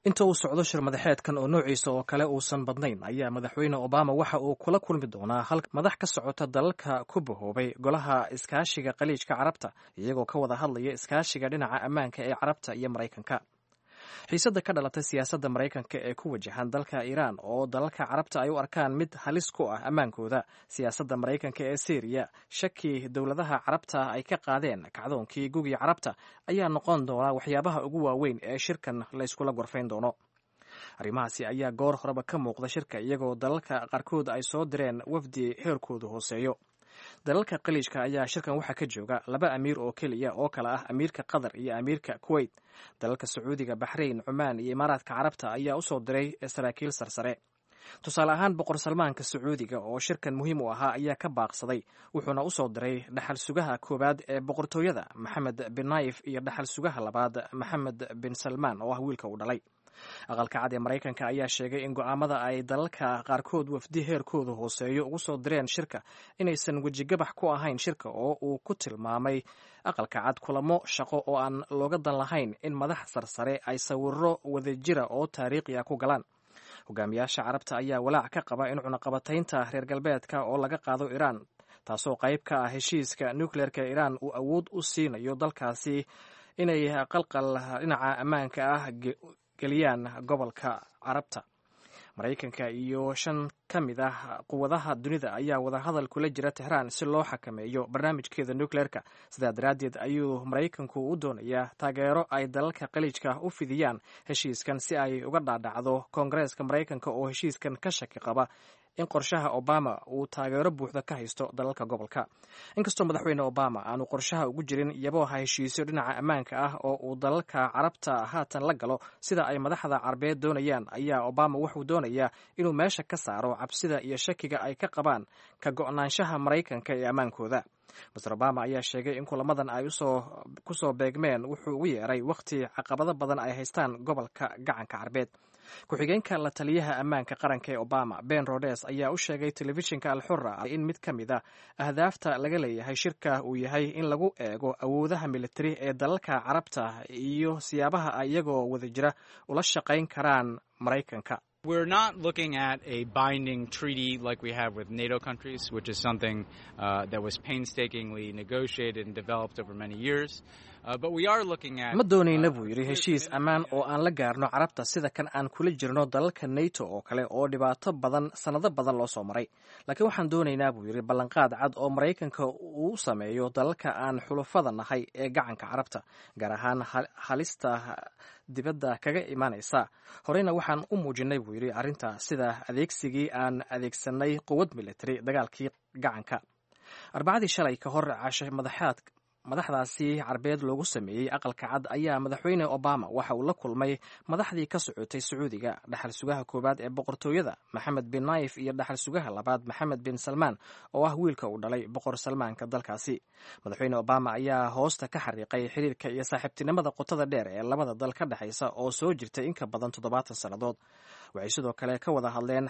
inta uu socdo shir madaxeedkan oo noociisa oo kale uusan badnayn ayaa madaxweyne obama waxa uu kula kulmi doonaa hal madax ka socota dalalka ku bahoobay golaha iskaashiga khaliijka carabta iyagoo ka wada hadlaya iskaashiga dhinaca ammaanka ee carabta iyo maraykanka xiisadda ka dhalatay siyaasadda maraykanka ee ku wajahan dalka iiraan oo dalalka carabta ay u arkaan mid halis ku ah ammaankooda siyaasadda maraykanka ee syriya shaki dowladaha carabta ay ka qaadeen kacdoonkii gugii carabta ayaa noqon doona waxyaabaha ugu waaweyn ee shirkan layskula gorfayn doono arrimahaasi ayaa goor horeba ka muuqda shirka iyagoo dalalka qaarkood ay soo direen wafdi heerkoodu hooseeyo dalalka khaliijka ayaa shirkan waxaa ka jooga laba amiir oo keliya oo kale ah amiirka qatar iyo amiirka kuwait dalalka sacuudiga baxrayn cumaan iyo imaaraadka carabta ayaa usoo diray saraakiil sarsare tusaale ahaan boqor salmaanka sacuudiga oo shirkan muhiim u ahaa ayaa ka baaqsaday wuxuuna usoo diray dhaxal sugaha koowaad ee boqortooyada maxamed bin naif iyo dhaxal sugaha labaad maxamed bin salmaan oo ah wiilka uu dhalay aqalka cad ee maraykanka ayaa sheegay in go'aamada ay dalalka qaarkood wafdi heerkooda hooseeyo ugu soo direen shirka inaysan wejigabax ku ahayn shirka oo uu ku tilmaamay aqalka cad kulamo shaqo oo aan looga dan lahayn in madax sarsare ay sawiro wadajira oo taariikhi ah ku galaan hogaamiyaasha carabta ayaa walaac ka qaba in cunaqabataynta reer galbeedka oo laga qaado iiraan taasoo qayb ka ah heshiiska nukleerka iiraan uu awood u siinayo dalkaasi inay qalqal dhinaca ammaanka ah geliyaan gobolka carabta maraykanka iyo shan ka mid ah quwadaha dunida ayaa wadahadal kula jira texraan si loo xakameeyo barnaamijkeeda nukleerka sidaa daraaddeed ayuu maraykanku u doonayaa taageero ay dalalka khaliijka u fidiyaan heshiiskan si ay uga dhaadhacdo koongareeska maraykanka oo heshiiskan ka shaki qaba in qorshaha obama uu taageero buuxda ka haysto dalalka gobolka inkastoo madaxweyne obama aanu qorshaha ugu jirin yabooha heshiisyo dhinaca ammaanka ah oo uu dalalka carabta haatan la galo sida ay madaxda carabeed doonayaan ayaa obama wuxuu doonayaa inuu meesha ka saaro cabsida iyo shakiga ay ka qabaan ka go'naanshaha maraykanka ee ammaankooda master obama ayaa sheegay in kulamadan ay ku soo beegmeen wuxuu ugu yeeray wakhti caqabado badan ay haystaan gobolka gacanka carbeed ku-xigeenka la taliyaha ammaanka qaranka ee obama ben rodes ayaa u sheegay telefishinka alxura in mid ka mid a ahdaafta laga leeyahay shirka uu yahay in lagu eego awoodaha militari ee dalalka carabta iyo siyaabaha ay iyagoo wada jira ula shaqayn karaan maraykanka We're not looking at a binding treaty like we have with NATO countries, which is something uh, that was painstakingly negotiated and developed over many years. Uh, but we are looking at. ma doonayna buu yidhi heshiis ammaan oo aan la gaarno carabta sida kan aan kula jirno dalalka nato oo kale oo dhibaato badan sannado badan loo soo maray laakiin waxaan doonaynaa buu yidhi ballanqaad cad oo maraykanka uu sameeyo dalalka aan xulufada nahay ee gacanka carabta gaar ahaan halista dibadda kaga imaanaysa horeyna waxaan u muujinay buu yidhi arrinta sida adeegsigii aan adeegsanay quwad militari dagaalkii gacanka arbacadii shalay ka hor cashe madaxaad madaxdaasi carbeed loogu sameeyey aqalka cad ayaa madaxweyne obama waxa uu la kulmay madaxdii ka socotay sacuudiga dhaxal sugaha koowaad ee boqortooyada maxamed bin naif iyo dhaxal sugaha labaad maxamed bin salmaan oo ah wiilka uu dhalay boqor salmaanka dalkaasi madaxweyne obama ayaa hoosta ka xariiqay xiriirka iyo saaxiibtinimada qotada dheer ee labada dal ka dhexaysa oo soo jirtay in ka badan toddobaatan sannadood waxay sidoo kale ka wada hadleen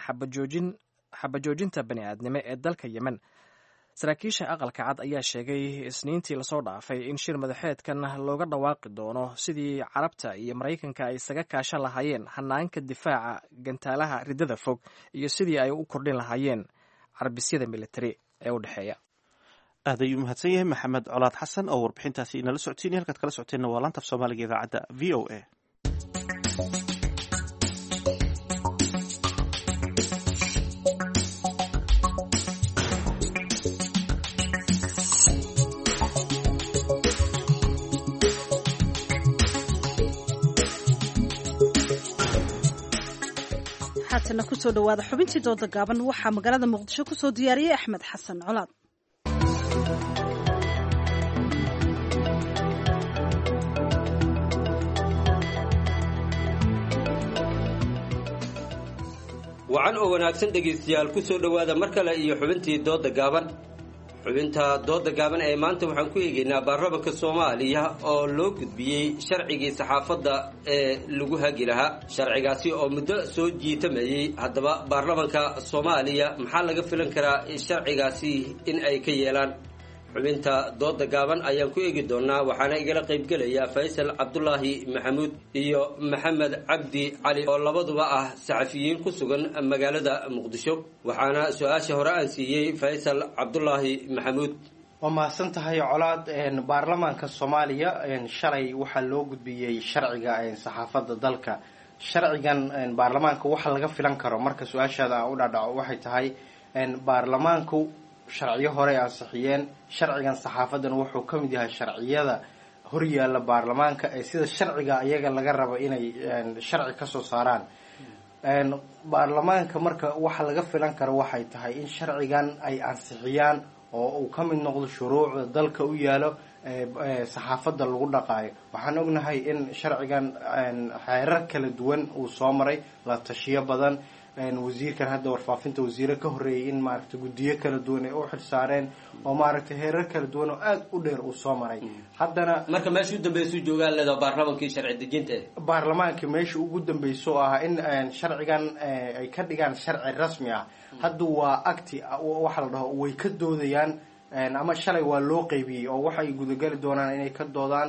xabajoojinta bani aadnimo ee dalka yemen saraakiisha aqalka cad ayaa sheegay isniintii lasoo dhaafay in shir madaxeedkan looga dhawaaqi doono sidii carabta iyo maraykanka ay isaga kaashan lahaayeen hanaanka difaaca gantaalaha riddada fog iyo sidii ay u kordhin lahaayeen carbisyada militari ee u dhexeeya aad ayuu mahadsan yahay maxamed colaad xasan oo warbixintaasi inala socotiinay halkaad kala socoteenna waa laanta af soomaaliga idaacadda v o a haatana kusoo dhawaada xubintii dooda gaaban waxaa magaalada muqdisho kusoo diyaariyey axmed xasan colaad wacan oo wanaagsan dhegaystayaal ku soo dhowaada mar kale iyo xubintii dooda gaaban xubinta dooda gaaban ee maanta waxaan ku eegaynaa baarlamanka soomaaliya oo loo gudbiyey sharcigii saxaafadda ee lagu hagi lahaa sharcigaasi oo muddo soo jiitamayey haddaba baarlamanka soomaaliya maxaa laga filan karaa sharcigaasi in ay ka yeelaan xubinta dooda gaaban ayaan ku eegi doonaa waxaana igala qaybgelaya faysal cabdulaahi maxamuud iyo maxamed cabdi cali oo labaduba ah saxafiyiin ku sugan magaalada muqdisho waxaana su-aasha hore aan siiyey faysal cabdulaahi maxamuud waa mahadsan tahay colaad baarlamaanka soomaaliya shalay waxaa loo gudbiyey sharciga saxaafadda dalka sharcigan baarlamaanka waxa laga filan karo marka su-aashaada aan u dhaadhaco waxay tahay baarlamaanku sharciyo hore ansixiyeen sharcigan saxaafadan wuxuu ka mid yahay sharciyada horyaala baarlamaanka ee sida sharciga iyaga laga rabo inay sharci kasoo saaraan baarlamaanka marka waxa laga filan karo waxay tahay in sharcigan ay ansixiyaan oo uu ka mid noqdo shuruucda dalka u yaalo saxaafadda lagu dhaqaayo waxaan ognahay in sharcigan xeerar kala duwan uu soo maray la tashiyo badan wasiirkan hadda warfaafinta wasiire ka horreeyay in maaragtay guddiyo kala duwan ay u xil saareen oo maaragtay heerar kala duwan oo aada u dheer uu soo maray haddana marka meesha u dambeysuu joogaan leedaha baarlamaankii sharci dejinta baarlamaanka meesha ugu dambeyso oo ah in sharcigan ay ka dhigaan sharci rasmi ah hadda waa acti waxa la dhaho way ka doodayaan ama shalay waa loo qeybiyey oo waxay gudagali doonaan inay ka doodaan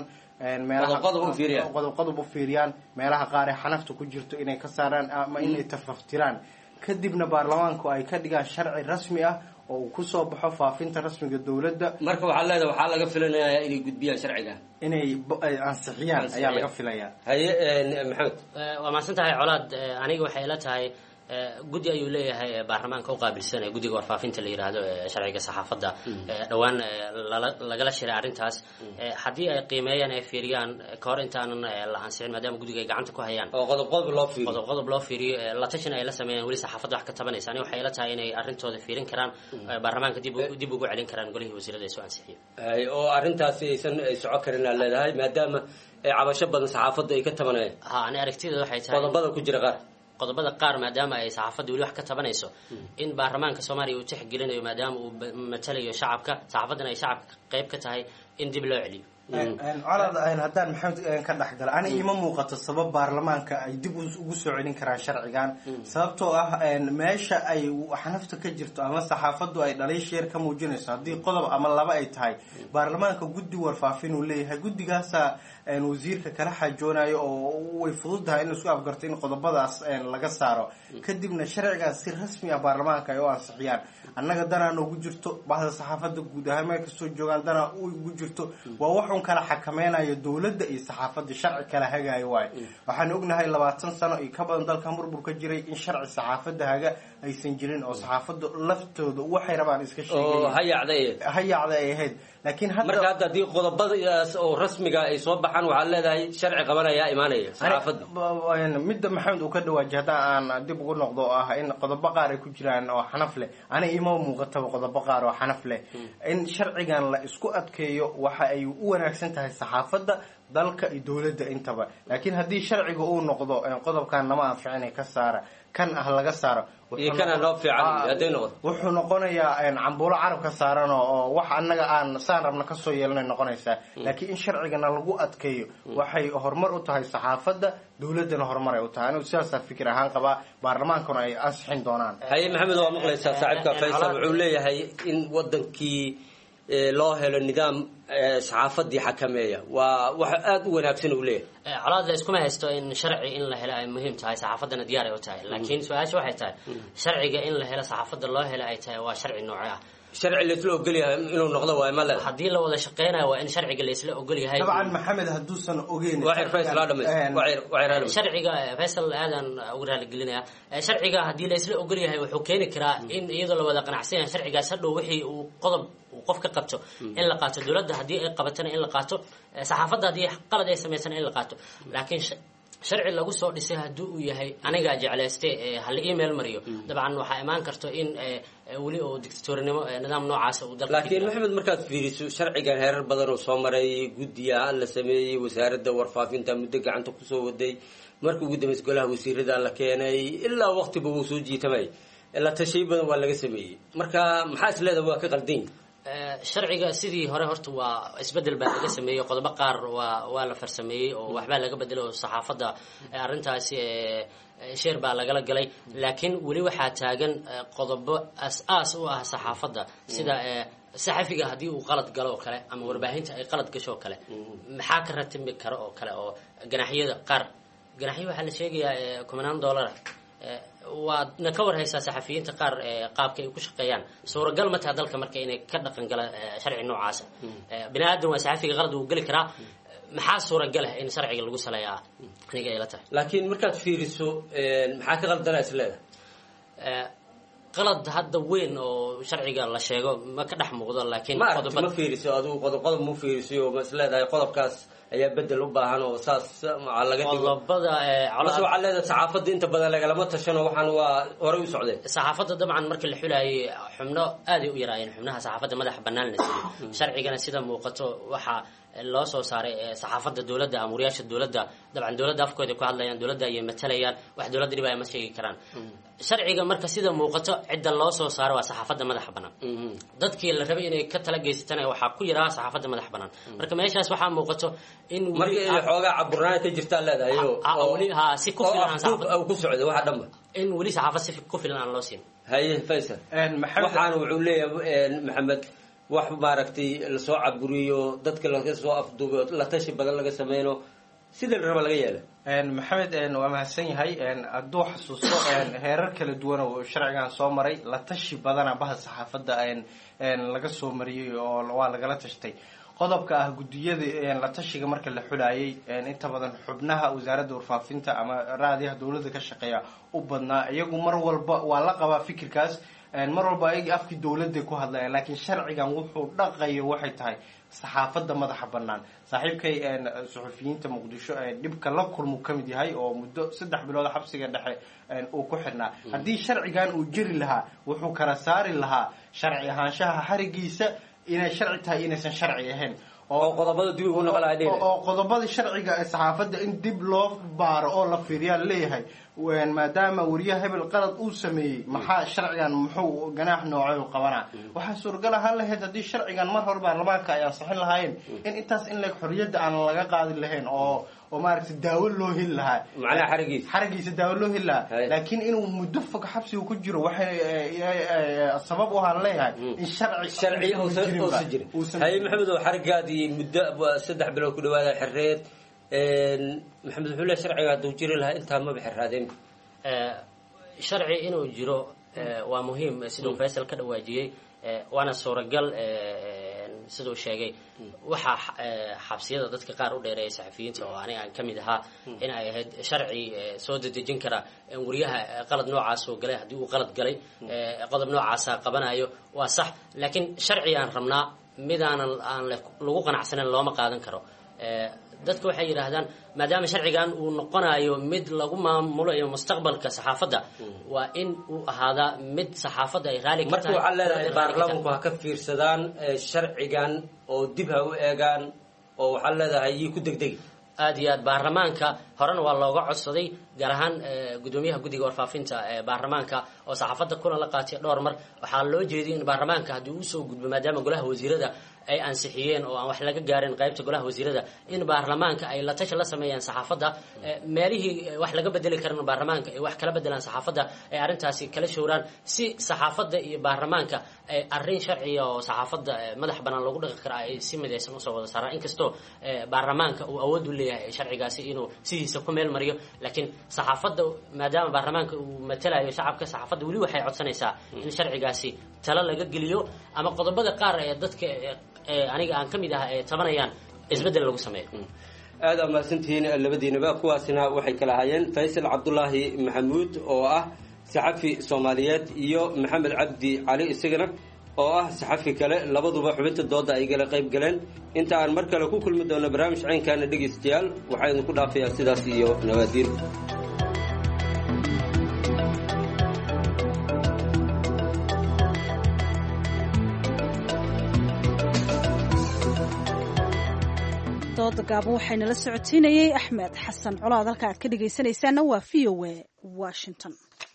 meelaqodob u fiiriyaan meelaha qaar ee xanafta ku jirto inay ka saaraan ama inay tafaftiraan kadibna baarlamaanku ay ka dhigaan sharci rasmi ah oo uu kusoo baxo faafinta rasmiga dowladda marka waxaa leedahay waxaa laga filanayaa inay gudbiyaan sharciga inay ansixiyaan ayaa laga filayaa haye maxamed waa mahadsan tahay colaad aniga waxay ila tahay guddi ayuu leeyahay baarlamaanka u qaabilsanaya guddiga warfaafinta la yidhaahdo ee sharciga saxaafadda dhowaan lagala shiray arrintaas haddii ay qiimeeyaan ay fiiriyaan ka hor intaanan la ansixin maadaama guddiga ay gacanta ku hayaan oo qodob qodob loo fiiriyo qodob qodob loo fiiriyo la tashin ay la sameeyaan weli saxaafadda wax ka tabanaysa ani waxay ila tahay inay arrintooda fiirin karaan baarlamaanka dib dib ugu celin karaan golihii wasiirada ay soo ansixiyeen oo arrintaasi aysan ay soco karin aa leedahay maadaama cabasho badan saxaafadda ay ka tabanayaan ha ani aragtideeda waxay tahay qodobada ku jira qaar qodobada qaar maadaama ay saxaafadda weli wax ka tabanayso in baarlamaanka soomaaliya uu tixgelinayo maadaama uu matalayo shacabka saxaafaddana ay shacabka qayb ka tahay in dib loo celiyo colad haddaan maxamed ka dhexgala ani ima muuqato sabab baarlamaanka ay dib ugu soo celin karaan sharcigan sababtoo ah meesha ay xanafta ka jirto ama saxaafaddu ay dhaliisheer ka muujinayso haddii qodob ama laba ay tahay baarlamaanka guddi warfaafin uu leeyahay guddigaasa wasiirka kala xajoonayo oo way fududahay in isku afgarto in qodobadaas laga saaro kadibna sharcigaas si rasmi ah baarlamaanka ay u ansixiyaan annaga danaa noogu jirto bahda saxaafadda guud ahaan meel kastoo joogaan danaa ugu jirto waa waxun kala xakameynayo dowladda iyo saxaafadda sharci kala hagaayo waayo waxaan ognahay labaatan sano iyo ka badan dalkan burbur ka jiray in sharci saxaafadda haga aysan jirin oo saxaafadda laftooda waxay rabaan iska sheegahayacda ay ahayd laakiin marka hadda haddii qodobadaas oo rasmiga ay soo baxaan waxaad leedahay sharci qabanayaa imaanaya saxaafadda midda maxamed uu ka dhawaajiy haddaan aan dib ugu noqdo oo ah in qodobo qaar ay ku jiraan oo xanaf leh ani ima muuqataba qodobo qaar oo xanaf leh in sharcigan la isku adkeeyo waxa ay u wanaagsan tahay saxaafadda dalka iyo dowladda intaba laakiin haddii sharciga uu noqdo qodobkan nama anficina ka saara kan ah laga saaro wuxuu noqonayaa cambuulo carabka saaran oo wax annaga aan saan rabna kasoo yeelanay noqonaysaa laakiin in sharcigana lagu adkeeyo waxay horumar u tahay saxaafadda dowladdana horumar ay u tahay anigu sidaasaa fikir ahaan qabaa baarlamaankuna ay ansixin doonaan haye maxamed waa maqlaysaa saaxiibka faysal wuxuu leeyahay in wadankii loo helo nidaam saxaafadii xakameeya waa wax aada u wanaagsan uu leeyahay colaad la iskuma haysto in sharci in la helo ay muhiim tahay saxaafaddana diyaar ay u tahay laakiin su-aasha waxay tahay sharciga in la helo saxaafadda loo helo ay tahay waa sharci nooce ah sharci laisla ogolyahay inuu noqdo waay ma leeda haddii la wada shaqeynayo waa in sharciga laisla ogol yahay dabcan maxamed hadduusan ogeyn sharciga faysal aadan uga raaligelinaya sharciga haddii laisla ogol yahay wuxuu keeni karaa in iyadoo la wada qanacsan yahay sharcigaas hadhow wixii uu qodob qof ka qabto in la qaato dowladda haddii ay qabatana in la qaato saxaafadda haddii qalad ay samaysana in la qaato laakiin sharci lagu soo dhisay haddii uu yahay anigaa jeclayste hala email mariyo dabcan waxaa imaan karto in weli oo dictatorinimo nidaam noocaasa uu dalka laakiin maxamed markaad fiiriso sharcigan heerar badan oo soo maray guddiya la sameeyey wasaaradda warfaafinta muddo gacanta kusoo waday markii ugu dambeys golaha wasiirada la keenay ilaa waqtiba wuu soo jiitamay la tashay badan waa laga sameeyey marka maxaa is leedahay waa ka qaldan sharciga sidii hore horta waa isbedel baa laga sameeyey qodobo qaar waa waa la farsameeyey oo waxbaa laga bedelay oo saxaafadda arrintaasi sheer baa lagala galay laakiin weli waxaa taagan qodobo as-aas u ah saxaafadda sida saxafiga haddii uu qalad galo oo kale ama warbaahinta ay qalad gasho oo kale maxaa ka ratimi karo oo kale oo ganaxyada qaar ganaxyo waxaa la sheegayaa kumanaan dollara waadna ka war haysaa saxafiyiinta qaar qaabka ay ku shaqeeyaan suuragal ma taha dalka marka inay ka dhaqan gala sharci noocaasa bini aadan waa saxafiga qalad uu geli karaa maxaa suuragal ah in sharciga lagu saleeyaa aniga ay la tahay laakiin markaad fiiriso maxaa ka qaldana is leedahay qalad hadda weyn oo sharciga la sheego ma ka dhex muuqdo laakiin ma aragti ma fiiriso adigu qodob qodob ma fiiriso ma is leedahay qodobkaas ayaa bedel u baahan oo saas laga dhigo qodobada mase waxaa leedahay saxaafadda inta badan lagalama tashano waxaan waa horey u socdeen saxaafadda dabcan markii la xulayay xubno aaday u yaraayeen xubnaha saxaafadda madaxa bannaan la siiyey sharcigana sida muuqato waxaa loo soo saaray saxaafadda dowladda amuriyaasha dowladda dabcan dowladda afkooda ku hadlayaan dowladda ayay matalayaan wax dowladda dhibaya ma sheegi karaan sharciga marka sida muuqato cidda loo soo saaro waa saxaafadda madaxa bannaan dadkii la rabay inay ka tala geysatana waxaa ku yaraa saxaafadda madaxa bannaan marka meeshaas waxaa muuqato in marka inay xoogaa caburnaan ka jirtaa leedahay weli ha si ku filan ku socda waxa dhanba in weli saxaafad si ku filan aan loo siin haye faysal waxaana wuxuu leeyahay maxamed wax maaragtay lasoo caburiyo dadka laga soo afduubo la tashi badan laga sameyno sida la raba laga yeela maxamed waa mahadsan yahay hadduu xasuusto heerar kala duwan oo sharcigan soo maray la tashi badana baha saxaafadda laga soo mariyey oo waa lagala tashtay qodobka ah guddiyada la tashiga marka la xulaayay inta badan xubnaha wasaaradda warfaafinta ama raadiyaha dowladda ka shaqeeya u badnaa iyagu mar walba waa la qabaa fikirkaas mar walba ayagii afkii dowladday ku hadlayaan laakiin sharcigan wuxuu dhaqayo waxay tahay saxaafadda madaxa bannaan saaxiibkay suxufiyiinta muqdisho dhibka la kulmu ka mid yahay oo muddo saddex bilood xabsiga dhexe uu ku xidhnaa haddii sharcigan uu jiri lahaa wuxuu kala saari lahaa sharci ahaanshaha xarigiisa inay sharci tahay inaysan sharci ahayn oo qodobada dib ugu noqon oo qodobada sharciga ee saxaafadda in dib loo baaro oo la fiiriyaa leeyahay maadaama wariyaha hebel qalad uu sameeyey maxaa sharcigan muxuu ganaax noocay u qabanaa waxaa suuragal ahaan lahayd haddii sharcigan mar hore baarlamaanka ay ansixin lahaayeen in intaas in leg xorriyadda aan laga qaadi lahayn oo oo maaragtay daawo loo heli lahaa macnaha xarigiisa xarigiisa daawo loo heli lahaa laakiin inuu muddo fog xabsiga ku jiro waxay sabab u ahaan leeyahay in sharci sharciya uusan jirin haye maxamed oo xarigaadii muddo saddex bilood ku dhawaada xereed maxamed wuxuu leeyahay sharciga hadduu jiri lahaa intaa maba xeraadeen sharci inuu jiro waa muhiim siduu faysal ka dhawaajiyey waana suuragal siduu sheegay waxaa xabsiyada dadka qaar u dheereeya saxafiyiinta oo aniga aan ka mid ahaa in ay ahayd sharci soo dedejin kara wariyaha qalad noocaas oo galay haddii uu qalad galay qodob noocaasa qabanayo waa sax laakiin sharci aan rabnaa midaanan aan lagu qanacsanayn looma qaadan karo dadka waxay yidhaahdaan maadaama sharcigan uu noqonayo mid lagu maamulayo mustaqbalka saxaafadda waa in uu ahaadaa mid saxaafadda ay raali ka marka waxaa leedahay baarlamanku ha ka fiirsadaan sharcigan oo dib ha u eegaan oo waxaa leedahay yii ku degdegi aada iyo aad baarlamaanka horena waa looga codsaday gaar ahaan gudoomiyaha guddiga warfaafinta ee baarlamaanka oo saxaafadda kulan la qaatay dhowr mar waxaa loo jeediyay in baarlamaanka haddii uu soo gudbo maadaama golaha wasiirada ay ansixiyeen oo aan wax laga gaarin qaybta golaha wasiirada in baarlamaanka ay la tashi la sameeyaan saxaafadda meelihii wax laga bedeli karan baarlamaanka ay wax kala bedelaan saxaafadda ay arrintaasi kala showraan si saxaafadda iyo baarlamaanka ay arrin sharciya oo saxaafadda madax bannaan loogu dhaqi kara ay si midaysan usoo wada saaraan inkastoo baarlamaanka uu awood u leeyahay sharcigaasi inuu sidiisa ku meel mariyo laakiin saxaafadda maadaama baarlamaanka uu matalayo shacabka saxaafadda weli waxay codsanaysaa in sharcigaasi talo laga geliyo ama qodobada qaar ee dadka aniga aan ka mid ah ee tabanayaan isbeddel lagu sameeyo aada aa mahadsantihiin labadiinaba kuwaasina waxay kala ahaayeen faysal cabdulaahi maxamuud oo ah saxafi soomaaliyeed iyo maxamed cabdi cali isagana oo ah saxafi kale labaduba xubinta dooda ay gala qayb galeen inta aan mar kale ku kulmi doono barnaamij caynkaana dhegaystayaal waxaa idinku dhaafayaa sidaas iyo nawaadiin dooda gaaban waxaynala socotiinayey axmed xasan colaad halka aad ka dhegaysanaysaana waa v o a washington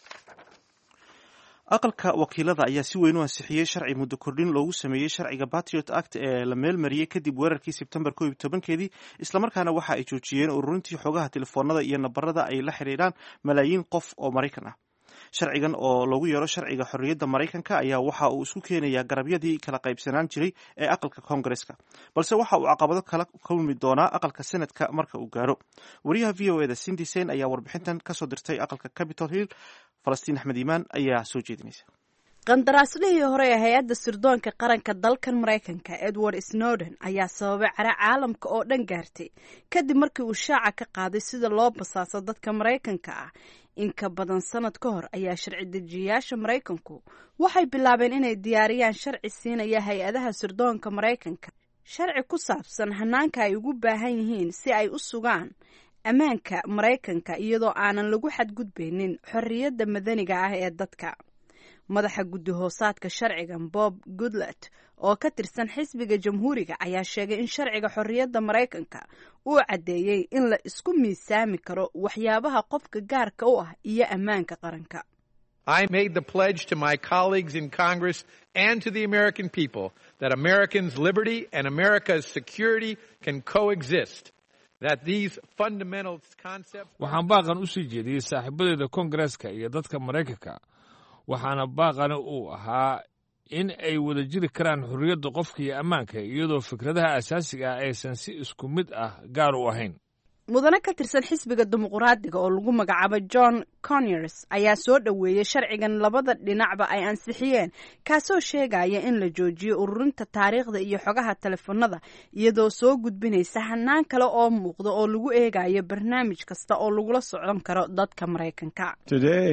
aqalka wakiilada ayaa si weyn u ansixiyey sharci muddo kordhin loogu sameeyey sharciga patriot act ee la meelmariyey kadib weerarkii sebtembar ko iyo tobankeedii islamarkaana waxa ay joojiyeen ururintii xogaha telefoonada iyo nabarada ay la xidhiidhaan malaayiin qof oo maraykan ah sharcigan oo loogu yeero sharciga xorriyadda maraykanka ayaa waxa uu isku keenayaa garabyadii kala qaybsanaan jiray ee aqalka koongareska balse waxa uu caqabado kala kulmi doonaa aqalka senadka marka uu gaaro wariyaha v o eda cindy sen ayaa warbixintan kasoo dirtay aqalka capitol hill falastiin axmed iimaan ayaa soo jeedinaysa qandaraaslihii hore ee hay-adda sirdoonka qaranka dalkan maraykanka edward snowden ayaa sababay cara caalamka oo dhan gaartay kadib markii uu shaaca ka qaaday sida loo basaaso dadka maraykanka ah in ka badan sanad ka hor ayaa sharci dejiyayaasha maraykanku waxay bilaabeen inay diyaariyaan sharci siinaya hay-adaha sirdoonka maraykanka sharci ku saabsan hanaanka ay ugu baahan yihiin si ay u sugaan ammaanka maraykanka iyadoo aanan lagu xadgudbaynin xorriyadda madaniga ah ee dadka madaxa guddi hoosaadka sharcigan bob goodlet oo ka tirsan xisbiga jamhuuriga ayaa sheegay in sharciga xorriyadda maraykanka uu caddeeyey in la isku miisaami karo waxyaabaha qofka gaarka u ah iyo ammaanka qaranka I made the pledge to my colleagues in Congress and to the American people that Americans' liberty and America's security can coexist. That these fundamental concepts. waxaan baaqan u sii jeediyey saaxiibadeeda koongareeska iyo dadka maraykanka waxaana baaqani uu ahaa in ay wada jiri karaan xorriyadda qofka iyo ammaanka iyadoo fikradaha asaasiga ah aysan si isku mid ah gaar u ahayn mudane ka tirsan xisbiga dimuqraadiga oo lagu magacaabo john conyers ayaa soo dhoweeyey sharcigan labada dhinacba ay ansixiyeen kaasoo sheegaya in la joojiyo ururinta taariikhda iyo xogaha telefoonada iyadoo soo gudbinaysa hanaan kale oo muuqda oo lagu eegayo barnaamij kasta oo lagula socon karo dadka maraykanka Today,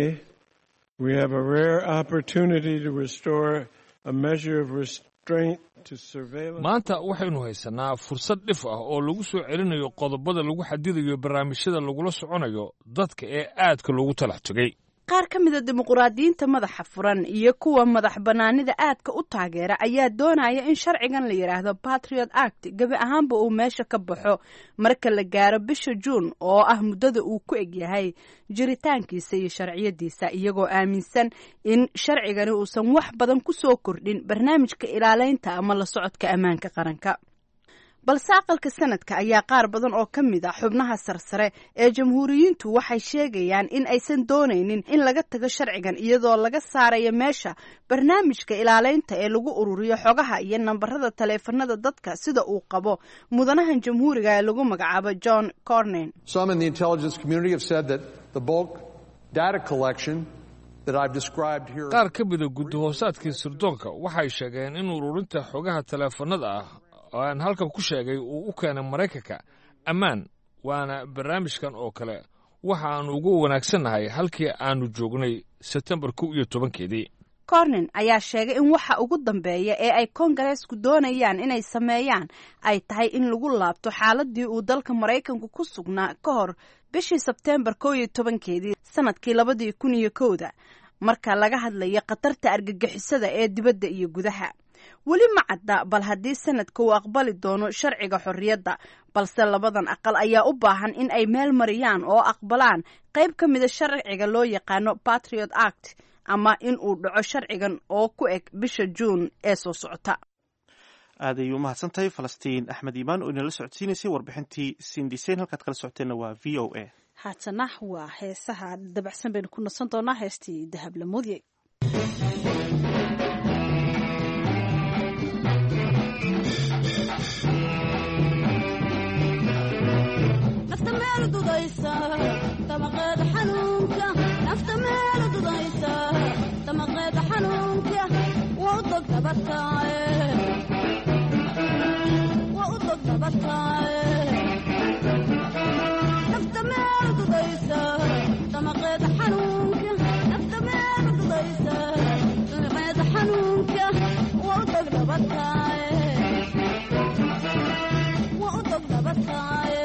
we have a rare opportunity to restore a measure of restraint to surveillance. maanta waxaynu haysanaa fursad dhif ah oo lagu soo celinayo qodobada lagu xadidayo barnaamijyada lagula soconayo dadka ee aadka loogu talax tegay qaar ka mida dimuqraadiyiinta madaxa furan iyo kuwa madax bannaanida aadka u taageera ayaa doonaya in sharcigan la yidhaahdo patriot act gebi ahaanba uu meesha ka baxo marka la gaaro bisha juun oo ah muddada uu ku egyahay jiritaankiisa iyo sharciyadiisa iyagoo aaminsan in sharcigani uusan wax badan ku soo kordhin barnaamijka ilaaleynta ama la socodka ammaanka qaranka balse aqalka sanadka ayaa qaar badan oo ka mid a xubnaha sarsare ee jamhuuriyiintu waxay sheegayaan in aysan doonaynin in laga tago sharcigan iyadoo laga saarayo meesha barnaamijka ilaaleynta ee lagu ururiyo xogaha iyo nambarada taleefanada dadka sida uu qabo mudanahan jamhuuriga ee lagu magacaabo john cornen Some in the intelligence community have said that the bulk data collection that I've described here. qaar ka mida guddi hoosaadkii sirdoonka waxay sheegeen in ururinta xogaha taleefanada ah oo aan halkan ku sheegay uu u keenay maraykanka ammaan waana barnaamijkan oo kale waxa aanu ugu wanaagsannahay halkii aanu joognay sebtembar kow iyo tobankeedii cornen ayaa sheegay in waxa ugu dambeeya ee ay koongareesku doonayaan inay sameeyaan ay tahay in lagu laabto xaaladii uu dalka maraykanku ku sugnaa ka hor bishii sebteembar kow iyo tobankeedii sanadkii labadii kun iyo kowda marka laga hadlayo khatarta argagixisada ee dibadda iyo gudaha weli ma cadda bal haddii sanadka uu aqbali doono sharciga xorriyadda balse labadan aqal ayaa u baahan in ay meel mariyaan oo aqbalaan qayb ka mida sharciga loo yaqaano patriot act ama in uu dhaco sharcigan oo ku eg bisha juun ee soo socota aad ayay u mahadsan tahay falastiin axmed iimaan oo inala socodsiinaysay warbixintii sindisen halkaad kala socoteenna waa v o a haatana waa heesaha dabacsan baynu ku nasan doonaa heestii dahab lamuudye nafta meel dudaysa damaqeeda xanuunka nafta meel dudaysa damaqeeda xanuunka waa u dog dabataaye waa u dog dabataaye nafta meel dudaysa damaqeeda xanuunka nafta meel dudaysa damaqeeda xanuunka waa u dog dabataaye waa u dog dabataaye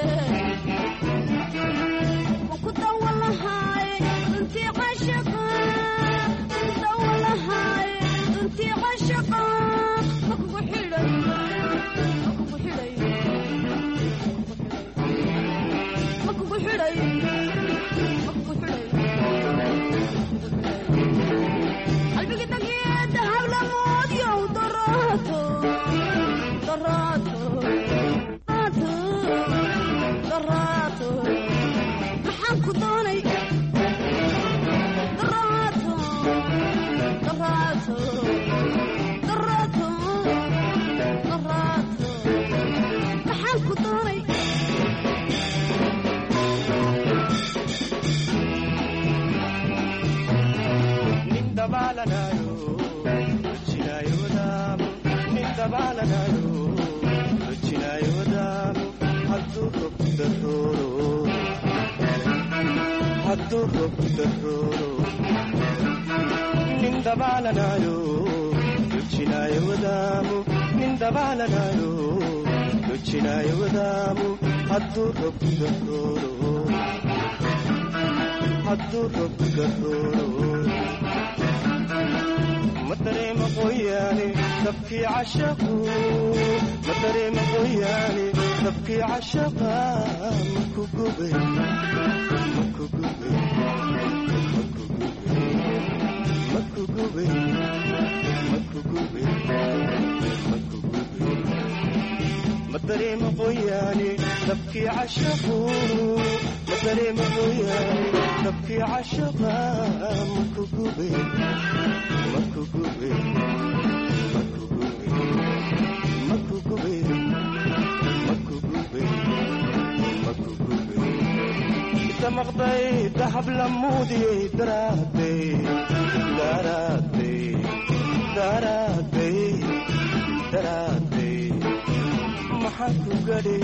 maxaan ku doonay daraato darooro hadduu roobku darooro nin dabaalanayo dojinaayo wadaamu nin dabaalanayo dojinaayo wadaamu hadduu roobku darooro hadduu roobku darooro ma dareema qoyaane dabkii cashaqu ma dareema qoyaane dabkii cashaqa maku gubay maku gubay maku gubay maku gubay maku gubay maku gubay ma dareema qoyaane dabkii cashaqu ma dareema qoyaane dabkii cashaqa maku gubay maku gubay maku gubay maku gubay maku gubay maku gubay damaqday dahab lamuudiyey daraaday daraaday daraaday daraaday maxaa ku gadhi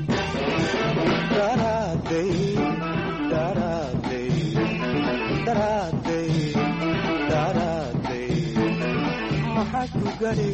daraaday daraaday daraaday daraaday maxaa ku gadhi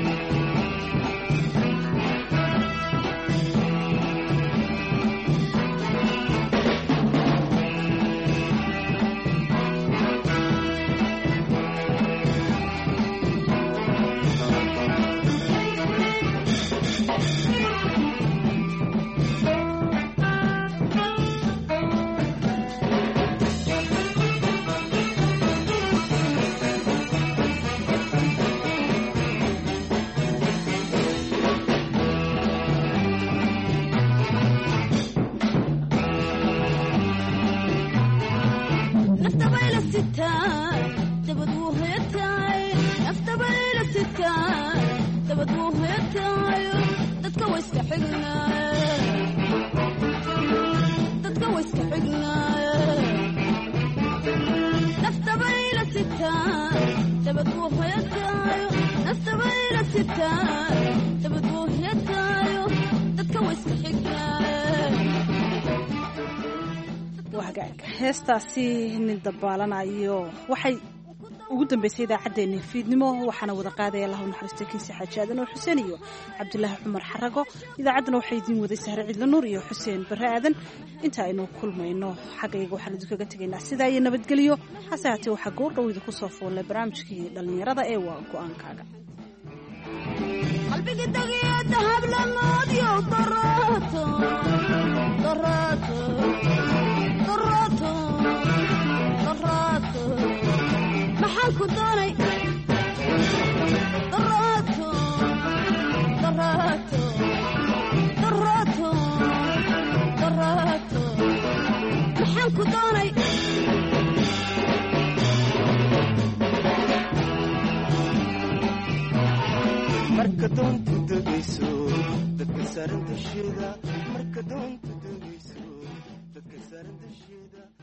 naftabayla sitaan dabad wuu heetaay naftabayla sitaan dabad wuu heetaayo dadka wayska xignaaye dadka wayska xignaaye naftabayla sitaan dabad wuu heetaayo naftabayla sitaan dabad wuu heetaayo dadka wayska xignaaye heestaasi nin dabaalanayo waxay ugu dambeysay idaacaddeenii fiidnimo waxaana wada qaadaya allahu naxariista kiisi xaaji aadan oo xuseen iyo cabdulaahi cumar xarago idaacaddana waxaa idiin waday sahre cidla nuur iyo xuseen barre aadan inta aynu kulmayno xaggayga waxaan idinkaga tegaynaa sidaa iyo nabadgelyo hase haatee waxaa goordhow idinku soo foollay barnaamijkii dhallinyarada ee waa go-aankaaga qalbiga dagiyo dahab lamoodyo daraato daraato daraato daraato maxaan ku doonay daraato daraato daraato daraato maxaan ku doonay marka doontu degayso dadka saaran dusheeda marka doontu degayso dadka saaran dusheeda